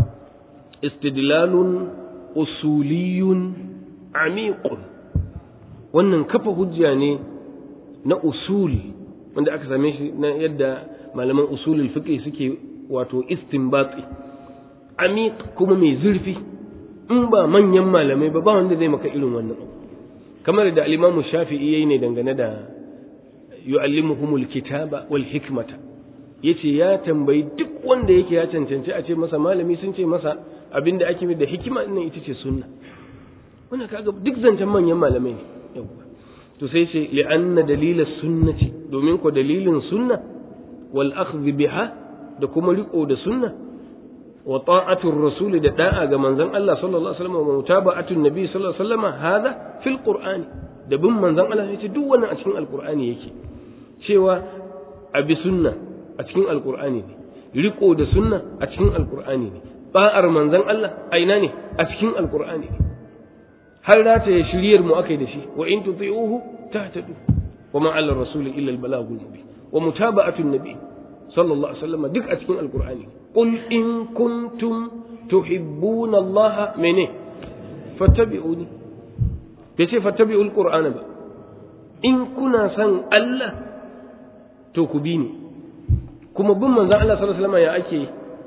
istidlalun usuliyun amiqun wannan kafa hujja ne na usul wanda aka same shi na yadda malaman usulul fiqh suke wato istinbati amiq kuma mai zurfi in ba manyan malamai ba ba wanda zai maka irin wannan kamar da al-Imam Shafi'i yayi ne dangane da yu'allimuhumul kitaba wal hikmata yace ya tambayi duk wanda yake ya cancanci a ce masa malami sun ce masa abinda ake da hikima din ita ce sunna wannan kaga duk zancen manyan malamai ne yawa to sai ce li'anna dalila sunnati domin ko dalilin sunna wal akhdh biha da kuma riko da sunna wa ta'atur rasul da da'a ga manzon Allah sallallahu alaihi wasallam wa mutaba'atun nabi sallallahu alaihi wasallam hada fil qur'ani da bin manzon Allah yace duk wannan a cikin alqur'ani yake cewa abi sunna a cikin alqur'ani ne riko da sunna a cikin alqur'ani ne ba'ar manzon Allah aina ne a cikin alqur'ani ne har rata ya shiryar mu akai da shi wa in tuti'uhu tahtadu wa ma 'ala rasul illa al-balagul mubin wa mutaba'atun nabi sallallahu alaihi wasallam duk a cikin alqur'ani qul in kuntum tuhibbuna allaha mene fattabi'uni bai ce fattabi'ul qur'ana ba in kuna son Allah to ku bi ni kuma bin manzon Allah sallallahu alaihi wasallam ya ake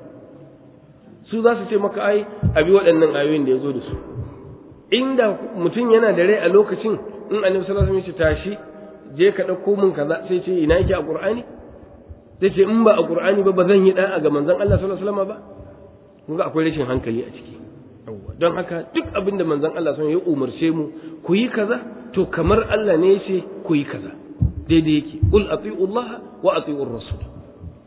su za su ce maka ai abi waɗannan ayoyin da ya zo da su inda mutum yana da rai a lokacin in annabi sallallahu alaihi wasallam ya tashi je ka ɗauko min kaza sai ce ina yake a qur'ani zai ce in ba a qur'ani ba ba zan yi da'a ga manzon Allah sallallahu alaihi wasallam ba kun ga akwai rashin hankali a ciki don haka duk abin da manzon Allah sun ya umarce mu ku yi kaza to kamar Allah ne ya ce ku yi kaza daidai yake qul ati'u Allah wa ati'u rasul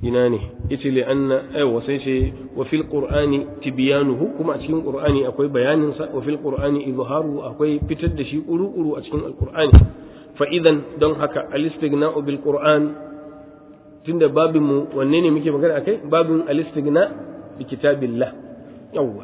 ina ne yace li anna aywa sai ce wa fil qur'ani tibyanuhu kuma a cikin qur'ani akwai bayanin sa wa fil qur'ani izharu akwai fitar da shi kuru-kuru a cikin alqur'ani fa idan don haka al-istighna'u bil qur'an tunda babin mu wanne ne muke magana akai babin al-istighna bi kitabillah yawwa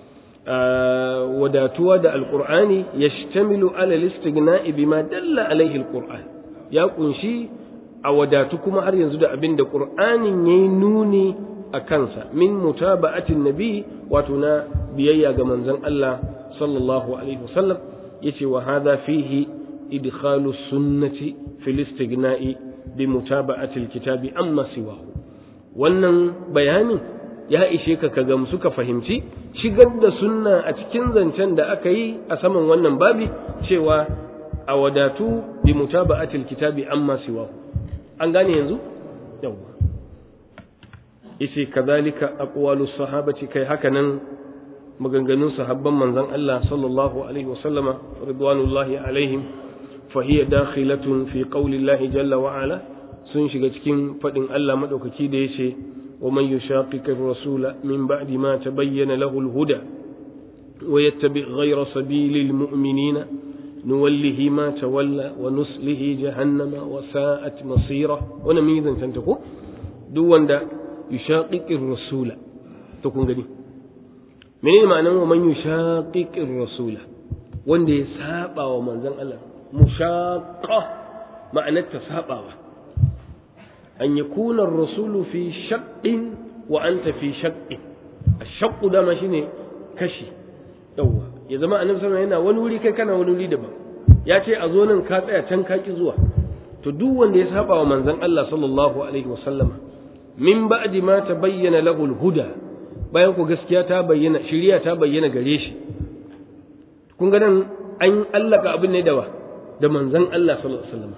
wadatuwa da alqur'ani yashtamilu ala al-istighna'i bima dalla alaihi alqur'an ya kunshi a wadatu kuma har yanzu da abin da qur'anin yayi nuni a kansa min mutaba'atin nabi wato na biyayya ga manzon Allah sallallahu alaihi wasallam yace wa hadha fihi idkhalu sunnati fil istighna'i bi mutaba'ati alkitabi amma siwahu wannan bayanin ya ishe ka ka gamsu ka fahimci shigar da sunna a cikin zancen da aka yi a saman wannan babi cewa a wadatu bi mutaba'atil kitabi amma siwahu an gane yanzu yawa yace kadhalika aqwalus sahabati kai haka nan maganganun sahabban manzon Allah sallallahu alaihi wasallama ridwanullahi alaihim fa hiya dakhilatun fi qawli Allah jalla wa ala sun shiga cikin fadin Allah madaukaki da yace ومن يشاقق الرسول من بعد ما تبين له الهدى ويتبع غير سبيل المؤمنين نوله ما تولى ونسله جهنم وساءت مصيره ونميذا تنتقو دون دا يشاقق الرسول تكون غني menene ma'anar wa man yushaqiqir rasula wanda ya saba wa manzon Allah mushaqqa ma'anar ta sabawa أن يكون الرسول في شق وأنت في شق الشق ده ماشي كشي يوا ya zama annabi sallallahu yana wani wuri kai kana wani wuri daban ya ce a zo nan ka tsaya can ka ki zuwa to duk wanda ya saba wa manzon Allah sallallahu alaihi wasallam min ba'di ma tabayyana lahu al-huda bayan ku gaskiya ta bayyana shiriya ta bayyana gare shi kun ga nan an allaka abin ne dawa da manzon Allah sallallahu alaihi wasallam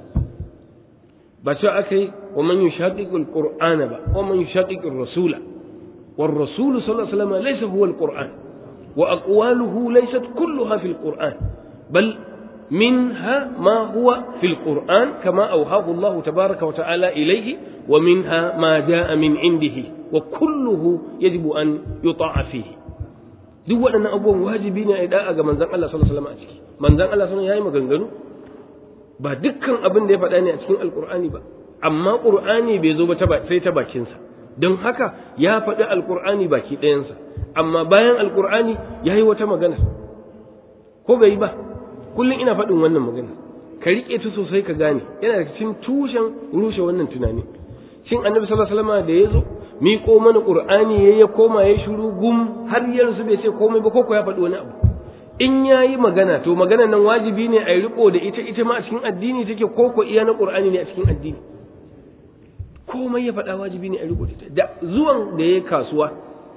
ba cewa aka yi wa man yushaqiqul qur'ana ba wa man yushaqiqur rasula war rasul sallallahu alaihi wasallam laysa huwa alquran wa aqwaluhu laysat kulluha fil qur'an bal منها ما هو في القرآن كما أوهاه الله تبارك وتعالى إليه ومنها ما جاء من عنده وكله يجب أن يطاع فيه duk waɗannan abubuwan wajibi ne a da'a ga manzon Allah sallallahu alaihi wasallam a ciki manzon Allah sallallahu yayi maganganu ba dukkan abin da ya faɗa ne a cikin alkur'ani ba amma qur'ani bai zo ba sai ta bakinsa don haka ya faɗi alkur'ani baki ɗayansa amma bayan alkur'ani ya yi wata magana ko bai yi ba kullum ina faɗin wannan magana ka riƙe ta sosai ka gane yana da cikin tushen rushe wannan tunani shin annabi sallallahu alaihi wasallam da ya zo miƙo mana qur'ani ya ya koma ya shiru gum har yanzu bai ce komai ba ko ya faɗi wani abu in ya yi magana to magana nan wajibi ne a yi riko da ita ita ma a cikin addini take ko ko iya na qur'ani ne a cikin addini komai ya faɗa wajibi ne a riko da ita da zuwan da ya kasuwa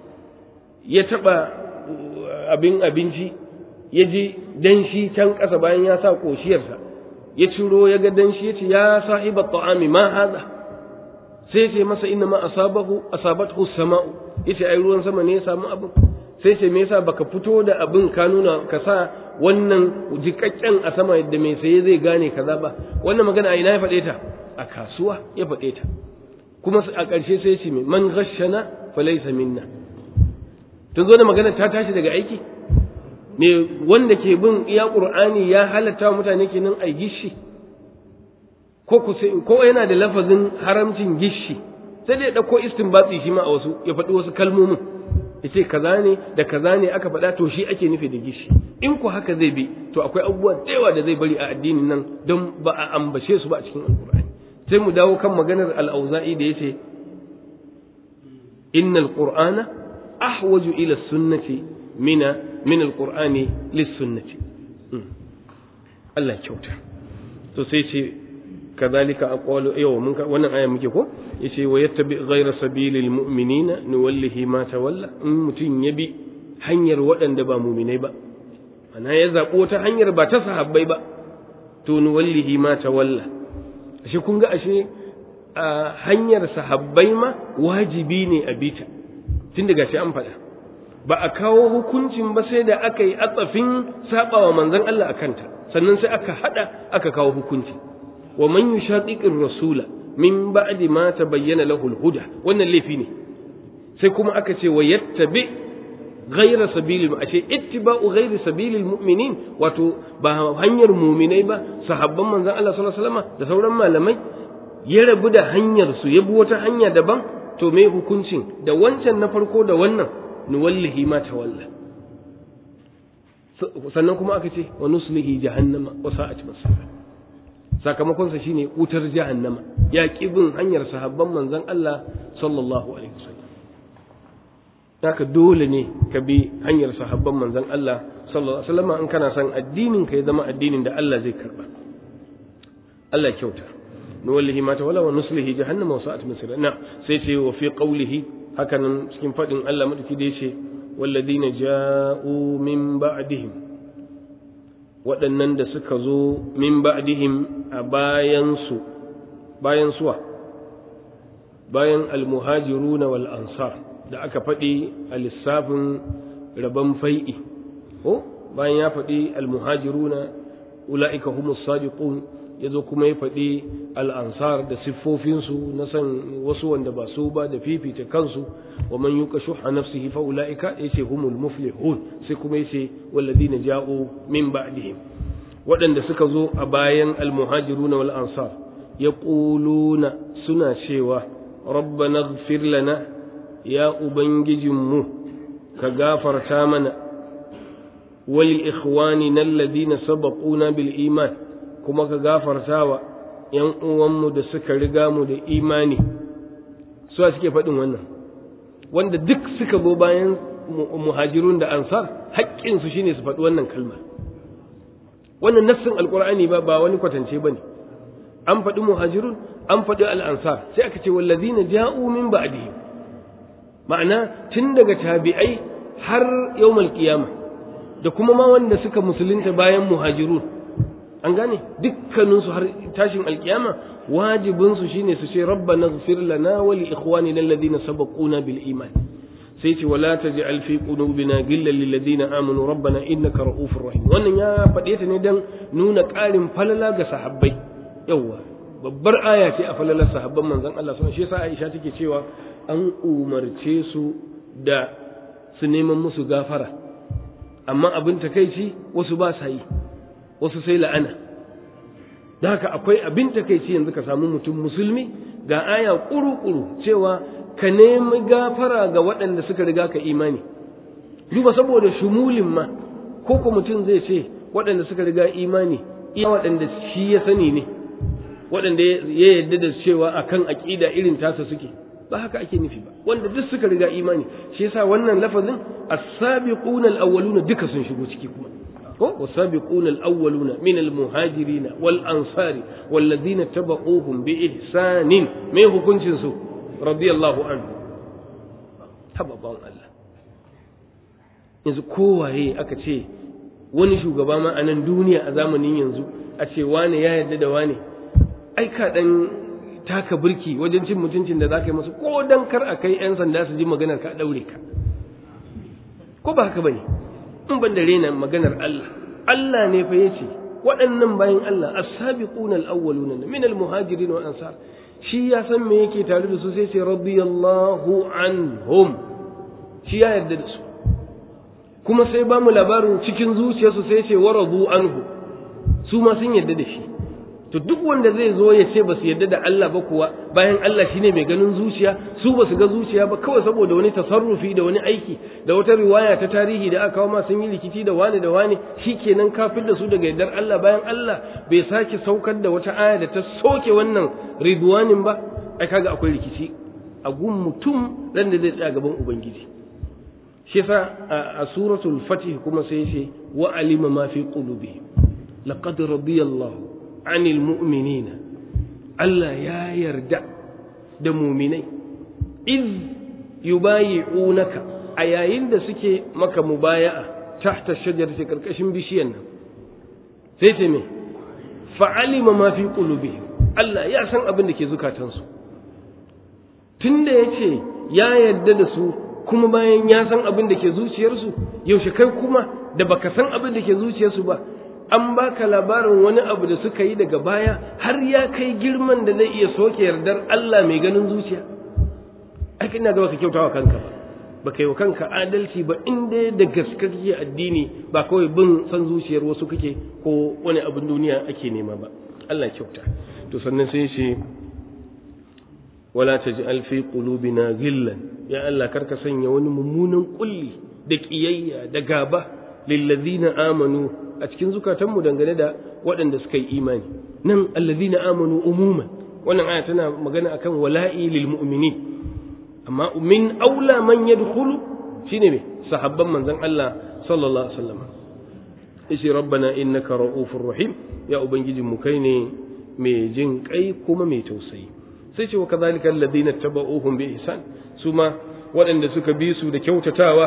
ya taɓa abin abinci ya ji danshi can ƙasa bayan ya sa ƙoshiyarsa ya ciro ya ga danshi ya ce ya sahiba ta'ami ma haza sai ce masa inna ma asabahu asabathu sama'u yace ai ruwan sama ne ya samu abin sai ce me yasa baka fito da abin ka nuna ka sa wannan jikakken a sama yadda mai saye zai gane kaza ba wannan magana a ina ya faɗe ta a kasuwa ya faɗe ta kuma a ƙarshe sai ce man ghashana falaysa minna tun zo da magana ta tashi daga aiki me wanda ke bin iya qur'ani ya halatta mutane kenan ai gishi ko ko yana da lafazin haramcin gishi sai dai ya dauko istinbati shi ma a wasu ya faɗi wasu kalmomin yace kaza ne da kaza ne aka faɗa to shi ake nufi da gishi in ku haka zai bi to akwai abubuwa da yawa da zai bari a addinin nan don ba a ambace su ba a cikin alqur'ani sai mu dawo kan maganar al-auza'i da yace innal qur'ana ahwaju ila sunnati mina min alqur'ani lis-sunnati Allah kyauta to sai ce kadhalika aqwalu yau mun wannan aya muke ko yace wa yattabi ghayra sabilil mu'minina nuwallihi ma tawalla in mutun yabi hanyar waɗanda ba mu'minai ba ana ya zabo ta hanyar ba ta sahabbai ba to nuwallihi ma tawalla ashe kun ga ashe a hanyar sahabbai ma wajibi ne a bita tun daga shi an faɗa ba a kawo hukuncin ba sai da aka yi atsafin sabawa manzon Allah a kanta sannan sai aka hada aka kawo hukunci wa man yushaqiqir rasula min ba'di ma tabayyana lahu al-huda wannan laifi ne sai kuma aka ce wa yattabi ghayra sabilil ashe ittiba'u ghayri sabilil mu'minin wato ba hanyar mu'minai ba sahabban manzon Allah sallallahu alaihi wasallam da sauran malamai ya rabu da hanyar su ya bi wata hanya daban to me hukuncin da wancan na farko da wannan nuwallihi ma tawalla sannan kuma aka ce wa nuslihi jahannama wa sa'at masira sakamakon sa shine wutar jahannama ya bin hanyar sahabban manzon Allah sallallahu alaihi wasallam haka dole ne ka bi hanyar sahabban manzon Allah sallallahu alaihi wasallam in kana son addinin ka ya zama addinin da Allah zai karba Allah kyauta nuwallihi ma tawalla wa nuslihi jahannama wa sa'at masira na sai ce wa fi qawlihi hakanan cikin fadin Allah madaki da yace walladina ja'u min ba'dihim waɗannan da suka zo min ba'dihim a bayan su bayan suwa bayan almuhajiruna wal ansar da aka faɗi a lissafin rabon fai'i ko bayan ya faɗi almuhajiruna ula'ika humus sadiqun ya zo kuma ya faɗi al'ansar da siffofinsu na san wasu wanda ba su ba da fifita kansu wa man yuka shuha nafsihi fa ula'ika ya ce humul muflihun sai kuma ya ce walladina ja'u min ba'dihim waɗanda suka zo a bayan almuhajiruna wal ansar ya suna cewa rabbana ighfir lana ya ubangijinmu ka gafarta mana wal ikhwanina alladhina sabaquna bil iman kuma ka gafarta wa ‘yan uwanmu da suka riga mu da imani su suke faɗin wannan wanda duk suka zo bayan muhajirun da ansar haƙƙinsu shine su faɗi wannan kalma wannan nassin alƙur'ani ba ba wani kwatance ba ne an faɗi muhajirun an faɗi al'ansar sai aka ce wallazina ja'u min ba'dihim ma'ana tun daga tabi'ai har yawmal qiyama da kuma ma wanda suka musulunta bayan muhajirun an gane dukkaninsu har tashin alkiyama wajibinsu shine su ce rabbana ighfir lana wa li ikhwanina alladhina sabaquna bil iman sai ce wala taj'al fi qulubina ghillan lil ladina amanu rabbana innaka ra'ufur rahim wannan ya faɗe ta ne dan nuna ƙarin falala ga sahabbai yawa babbar aya ce a falalar sahabban manzon Allah sallallahu alaihi wasallam shi yasa Aisha take cewa an umarce su da su neman musu gafara amma abin takeici wasu ba sa yi wasu sai la'ana da haka akwai abin takaici yanzu ka samu mutum musulmi ga aya kuru-kuru cewa ka nemi gafara ga waɗanda suka riga ka imani duba saboda shumulin ma ko ko mutum zai ce waɗanda suka riga imani iya waɗanda shi ya sani ne waɗanda ya yarda da cewa akan aƙida irin tasa suke ba haka ake nufi ba wanda duk suka riga imani shi yasa wannan lafazin as-sabiquna al-awwaluna duka sun shigo ciki kuma والسابقون الأولون من المهاجرين والأنصار والذين تبعوهم بإحسان ما هو كنشنسو رضي الله عنه haba bawan Allah yanzu kowaye aka ce wani shugaba ma a nan duniya a zamanin yanzu a ce wane ya yarda da wane ai ka dan taka birki wajen cin mutuncin da za ka yi masu ko dan kar a kai 'yan sanda su ji maganar ka daure ka ko ba haka bane in ban da rena maganar Allah Allah ne fa yace waɗannan bayan Allah as-sabiquna al-awwaluna min al-muhajirin wal ansar shi ya san me yake tare da su sai ce radiyallahu anhum shi ya yarda da su kuma sai ba mu labarin cikin zuciyarsu sai ce waradu anhu su ma sun yarda da shi to duk wanda zai zo ya ce ba su yarda da Allah ba kuwa bayan Allah shine mai ganin zuciya su ba su ga zuciya ba kawai saboda wani tasarrufi da wani aiki da wata riwaya ta tarihi da aka kawo ma sun yi rikici da wani da wani shikenan kafin da su daga yardar Allah bayan Allah bai sake saukar da wata aya da ta soke wannan ridwanin ba ai kaga akwai rikici a gun mutum ran da zai tsaya gaban ubangiji shi yasa a suratul fatih kuma sai ce wa alima ma fi qulubihim laqad radiyallahu anil mu'minina Allah ya yarda da muminai iz yubayi'unaka a yayin da suke maka mubaya'a tahta shajarati karkashin bishiyan nan sai ce me fa'alima ma fi qulubihim Allah ya san abin da ke zukatansu tunda yace ya yarda da su kuma bayan ya san abin da ke zuciyarsu yaushe kai kuma da baka san abin da ke zuciyarsu ba an baka labarin wani abu da suka yi daga baya har ya kai girman da zai iya soke yardar Allah mai ganin zuciya ai ina ga baka kyautawa kanka ba baka yi wa kanka adalci ba inda da gaske kake addini ba kawai bin san zuciyar wasu kake ko wani abin duniya ake nema ba Allah kyauta to sannan sai ce wala taj'al fi qulubina ghillan ya Allah karka sanya wani mummunan kulli da kiyayya da gaba lil ladina amanu a cikin zukatanmu dangane da waɗanda suka yi imani nan alladhina amanu umuman wannan aya tana magana akan wala'i lil mu'minin amma min aula man yadkhulu shine me sahabban manzon Allah sallallahu alaihi wasallam ishi rabbana innaka ra'ufur rahim ya ubangijin mu kai ne mai jin kai kuma mai tausayi sai ce wa kadhalika alladhina tabauhum bi ihsan suma waɗanda suka bi su da kyautatawa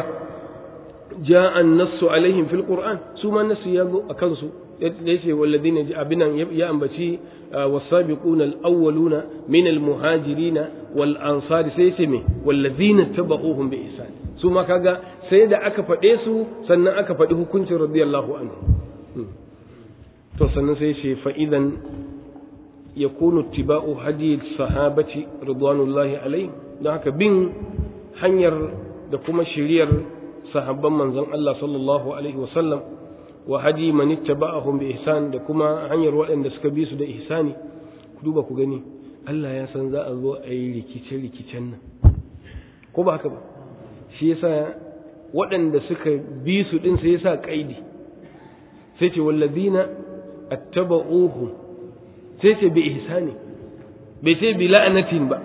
جاء النص عليهم في القرآن ثم النص يقول أكنسو ليس والذين أبنا يأنبتي والسابقون الأولون من المهاجرين والأنصار سيسمي والذين اتبعوهم بإحسان ثم كذا سيدا أكفا إيسو سنة أكفا إيه كنت رضي الله عنه to sannan sai ce fa'idan ya kunu tiba'u hadi sahabati ridwanullahi alai don haka bin hanyar da kuma shiriyar sahabban manzon Allah sallallahu alaihi wasallam wa hadi man ittaba'ahum bi ihsan da kuma hanyar waɗanda suka bi su da ihsani ku duba ku gani Allah ya san za a zo a yi rikice rikicen nan ko ba haka ba shi yasa waɗanda suka bi su din sai yasa kaidi sai ce walladina attaba'uhum sai ce bi ihsani bai ce bi la'anatin ba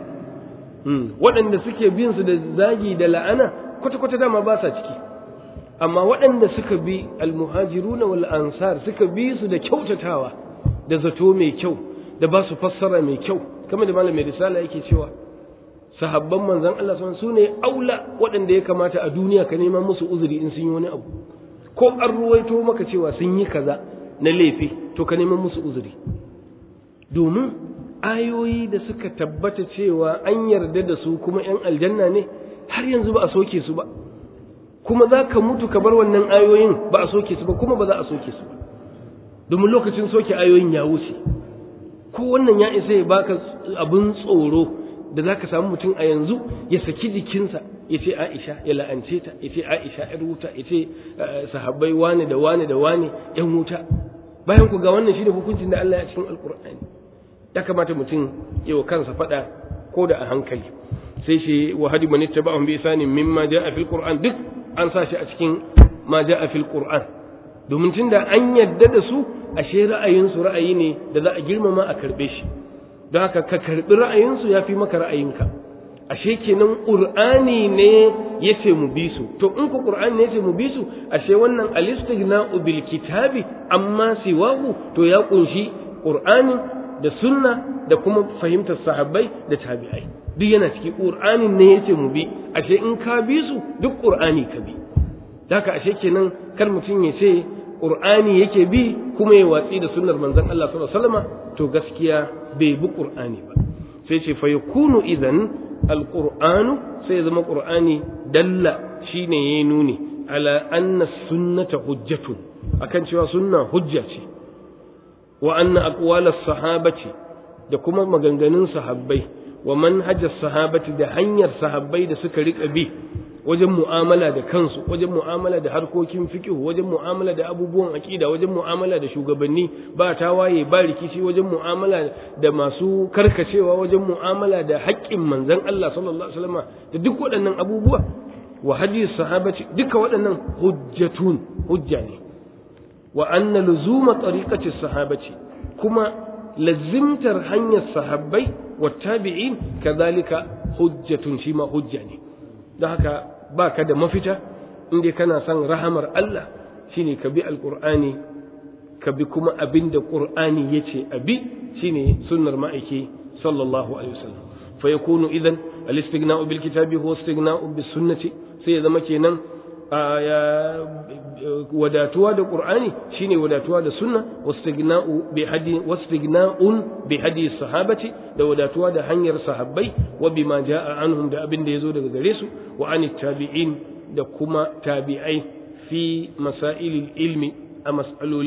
waɗanda suke bin su da zagi da la'ana kwata-kwata dama ba sa ciki amma waɗanda suka bi almuhajiruna wal ansar suka bi su da kyautatawa da zato mai kyau da ba su fassara mai kyau kamar da malamin risala yake cewa sahabban manzon Allah sun su ne aula waɗanda ya kamata a duniya ka neman musu uzuri in sun yi wani abu ko an ruwaito maka cewa sun yi kaza na laifi to ka neman musu uzuri domin ayoyi da suka tabbata cewa an yarda da su kuma 'yan aljanna ne har yanzu ba a soke su ba kuma za ka mutu ka bar wannan ayoyin ba a soke su ba kuma ba za a soke su ba domin lokacin soke ayoyin ya wuce ko wannan ya isa ya baka abin tsoro da za ka samu mutum a yanzu ya saki jikinsa ya ce aisha ya la'ance ta ya ce aisha yar wuta ya ce sahabbai wane da wane da wane yan wuta bayan ku ga wannan shi da hukuncin da Allah ya cikin alkur'ani ya kamata mutum ya wa kansa faɗa ko da a hankali sai shi wa hadi man ittaba'ahum bi isanin mimma ja'a fil qur'an duk an sa shi a cikin ma ja'a fil qur'an domin tunda an yadda da su ashe ra'ayin su ra'ayi ne da za a girmama a karbe shi don haka ka karbi ra'ayin su yafi maka ra'ayinka ashe kenan qur'ani ne yace mu bi su to in ku qur'ani ne yace mu bi su ashe wannan alistighna'u bil kitabi amma siwahu to ya kunshi qur'ani da sunna da kuma fahimtar sahabbai da tabi'ai duk yana ciki qur'anin ne yace mu bi ashe in ka bi su duk qur'ani ka bi haka ashe kenan kar mutum ya ce qur'ani yake bi kuma ya watsi da sunnar manzon Allah sallallahu alaihi wasallam to gaskiya bai bi qur'ani ba sai ce fa yakunu idan alqur'anu sai zama qur'ani dalla shine yayi nuni ala anna sunnata hujjatun akan cewa sunna hujja ce wa anna aqwala sahabati da kuma maganganun sahabbai wa manhajar sahabati da hanyar sahabbai da suka rika bi wajen mu'amala da kansu wajen mu'amala da harkokin fiqh wajen mu'amala da abubuwan aqida wajen mu'amala da shugabanni ba tawaye ba rikici wajen mu'amala da masu karkacewa wajen mu'amala da haƙƙin manzon Allah sallallahu alaihi wasallam da duk waɗannan abubuwa wa hadi sahabati duka waɗannan hujjatun hujja ne wa anna luzuma tariqati sahabati kuma lazimtar hanyar sahabbai wa tabi'in kadhalika hujjatun shi ma hujja ne don haka ba ka da mafita inda kana son rahamar Allah shine ka bi alqur'ani ka bi kuma abin da qur'ani yace abi shine sunnar ma'aiki sallallahu alaihi wasallam fa yakunu idan al-istighna'u bil kitabi huwa istighna'u bis sunnati sai ya zama kenan wadatuwa da qur'ani shine wadatuwa da sunna wastighna'u bi hadi wastighna'un bi hadi sahabati da wadatuwa da hanyar sahabbai wa bima ja'a anhum da abin da yazo daga gare su wa anit tabi'in da kuma tabi'ai fi masailil ilmi a mas'aloli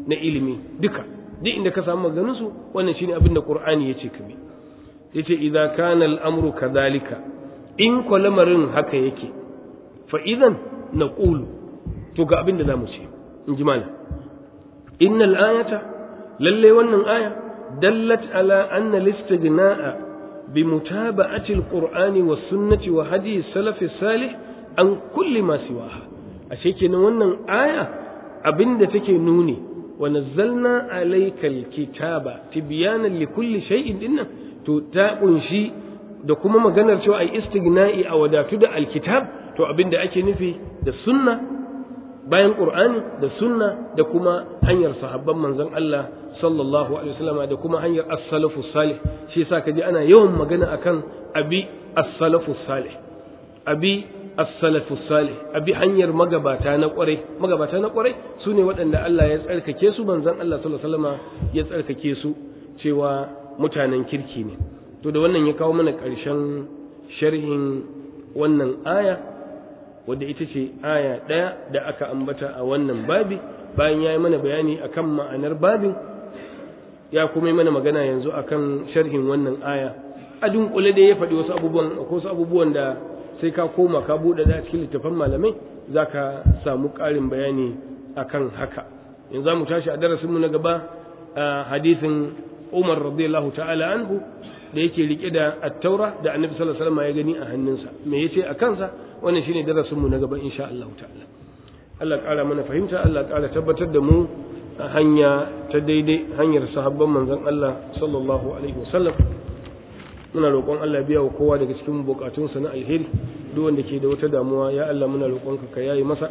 na ilimi duka duk inda ka samu maganin su wannan shine abin da qur'ani yace ka bi yace idza kana al-amru kadhalika in ko lamarin haka yake fa idan naqulu to ga abin da zamu ce in ji malam innal ayata lalle wannan aya dallat ala anna al-istighna'a bi mutaba'ati al-qur'ani was sunnati wa hadi salaf salih an kulli ma siwaha ashe kenan wannan aya abinda take nuni wa nazzalna alaykal kitaba tibyanan likulli shay'in dinnan to ta kunshi da kuma maganar cewa ai istighna'i a wadatu da alkitab to abinda ake nufi da sunna bayan qur'ani da sunna da kuma hanyar sahabban manzon Allah sallallahu alaihi wasallam da kuma hanyar as-salafu salih shi yasa kaji ana yawan magana akan abi as-salafu salih abi as-salafu salih abi hanyar magabata na kwarai magabata na kwarai sune waɗanda Allah ya tsarkake su manzon Allah sallallahu alaihi wasallam ya tsarkake su cewa mutanen kirki ne to da wannan ya kawo mana ƙarshen sharhin wannan aya wadda ita ce aya ɗaya da aka ambata a wannan babi bayan ya yi mana bayani akan ma'anar babin ya kuma yi mana magana yanzu akan sharhin wannan aya a dunkule da ya faɗi wasu abubuwan wasu abubuwan da sai ka koma ka buɗe da cikin littafan malamai za ka samu ƙarin bayani akan haka yanzu za mu tashi a darasinmu na gaba a hadisin umar radiyallahu ta'ala anhu da yake rike da attaura da annabi sallallahu alaihi wasallam ya gani a hannunsa me yace a kansa wannan shine darasinmu na gaba insha Allah ta'ala Allah ƙara mana fahimta Allah ƙara tabbatar da mu a hanya ta daidai hanyar sahabban manzon Allah sallallahu alaihi wasallam muna roƙon Allah biya wa kowa daga cikin bukatunsa na alheri duk wanda ke da wata damuwa ya Allah muna roƙonka ka yayi masa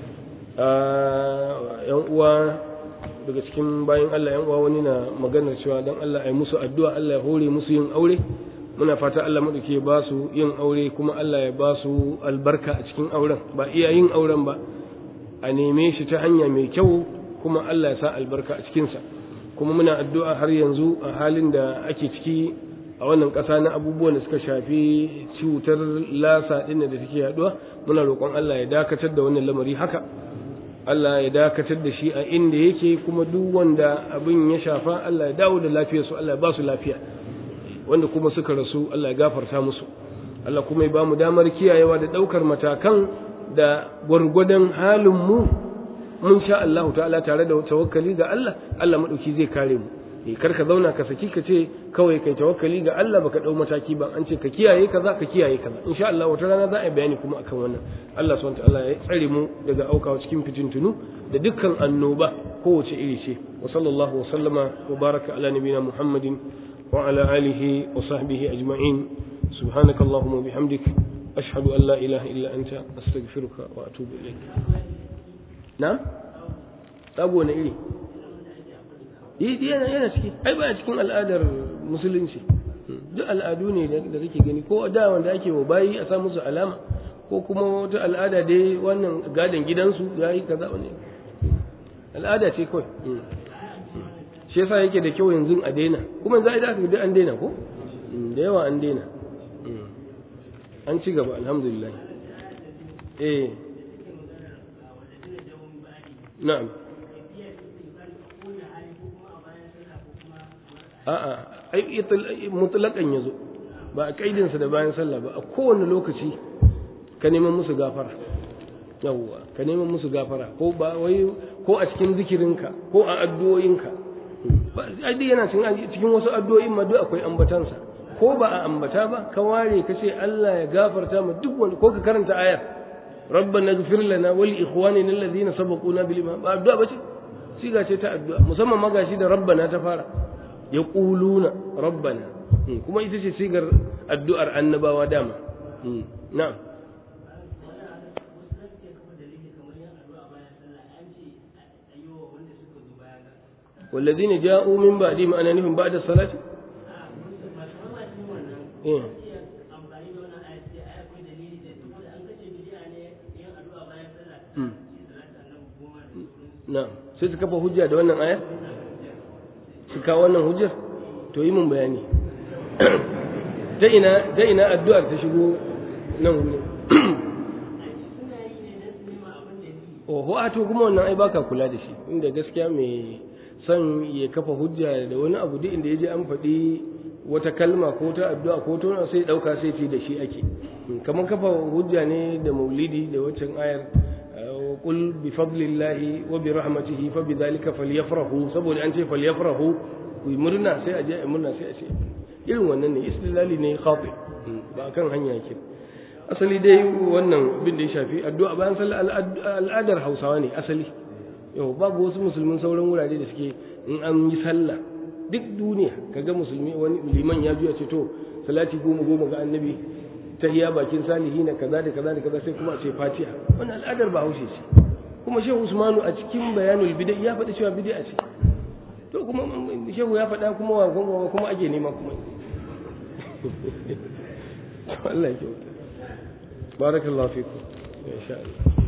yan uwa daga cikin bayan Allah yan uwa wani na maganar cewa dan Allah ai musu addu'a Allah ya hore musu yin aure muna fata Allah madauke ba su yin aure kuma Allah ya ba su albarka a cikin auren ba iya yin auren ba a neme shi ta hanya mai kyau kuma Allah ya sa albarka a cikinsa kuma muna addu'a har yanzu a halin da ake ciki a wannan ƙasa na abubuwan da suka shafi cutar lasa ɗin da take yaduwa muna roƙon Allah ya dakatar da wannan lamari haka Allah ya dakatar da shi a inda yake kuma duk wanda abin ya shafa Allah ya dawo da lafiyarsu Allah ya ba su lafiya wanda kuma suka rasu Allah ya gafarta musu Allah kuma ya ba mu damar kiyayewa da ɗaukar matakan da gwargwadon halin mu mun sha Allah ta'ala tare da tawakkali ga Allah Allah madauki zai kare mu eh kar ka zauna ka saki ka ce kawai kai tawakkali ga Allah baka dau mataki ba an ce ka kiyaye kaza ka kiyaye kaza insha Allah wata rana za a bayani kuma akan wannan Allah subhanahu ta'ala ya tsare mu daga aukawa cikin fitintunu da dukkan annoba kowace iri ce wa sallallahu wa sallama wa baraka ala nabiyina Muhammadin wa ala alihi wa sahbihi ajma'in subhanakallahumma wa bihamdik ashhadu an la ilaha illa anta astaghfiruka wa atubu ilayk na sabo na iri yi yana yana ciki ai ba cikin al'adar musulunci duk al'adu ne da kake gani ko da wanda ake wa bayi a sa musu alama ko kuma wata al'ada dai wannan gadon gidansu ya yi kaza wani al'ada ce kawai shi yasa yake da kyau yanzu a daina kuma za a da aka an daina ko da yawa an daina an ci gaba alhamdulillah eh na'am a'a ai mutlaqan yazo ba a kaidin sa da bayan sallah ba a kowane lokaci ka neman musu gafara yawwa ka neman musu gafara ko ba wai ko a cikin zikirinka ko a addu'o'inka ba ai dai yana cikin wasu addu'o'in ma duk akwai ambatansa ko ba a ambata ba ka ware ka ce Allah ya gafarta mu duk wanda ko ka karanta ayar ربنا اغفر لنا ولإخواننا الذين سبقونا بالإيمان ba addu'a bace siga ce ta addu'a musamman magashi da rabbana ta fara yaquluna rabbana kuma ita ce sigar addu'ar annabawa dama na'am والذين جاءوا من بعدهم أنا نهم بعد الصلاة إيه. na'am sai su kafa hujja da wannan aya su kawo wannan hujjar to yi mun bayani ta ina ta ina addu'ar ta shigo nan wurin oho a to kuma wannan ai baka kula da shi inda gaskiya mai son ya kafa hujja da wani abu duk inda ya je an faɗi wata kalma ko ta addu'a ko ta sai ɗauka sai ce da shi ake kamar kafa hujja ne da maulidi da waccan ayar qul bi fadlillahi wa bi rahmatihi fa bi dhalika falyafrahu saboda an ce falyafrahu ku yi murna sai a je a murna sai a ce irin wannan ne istilali ne khati ba kan hanya yake asali dai wannan bin da ya shafi addu'a bayan sallah al'adar Hausawa ne asali yau babu wasu musulmin sauran wurare da suke in an yi sallah duk duniya kaga musulmi wani liman ya juya ce to salati goma goma ga annabi tahiya bakin salihi na kaza da kaza da kaza sai kuma a ce fatiha wannan al'adar ba haushe ce kuma shehu usmanu a cikin bayanul bid'a ya faɗi cewa bid'a ce to kuma shehu ya faɗa kuma wa kuma ake nema kuma Allah ya kyauta barakallahu fikum insha Allah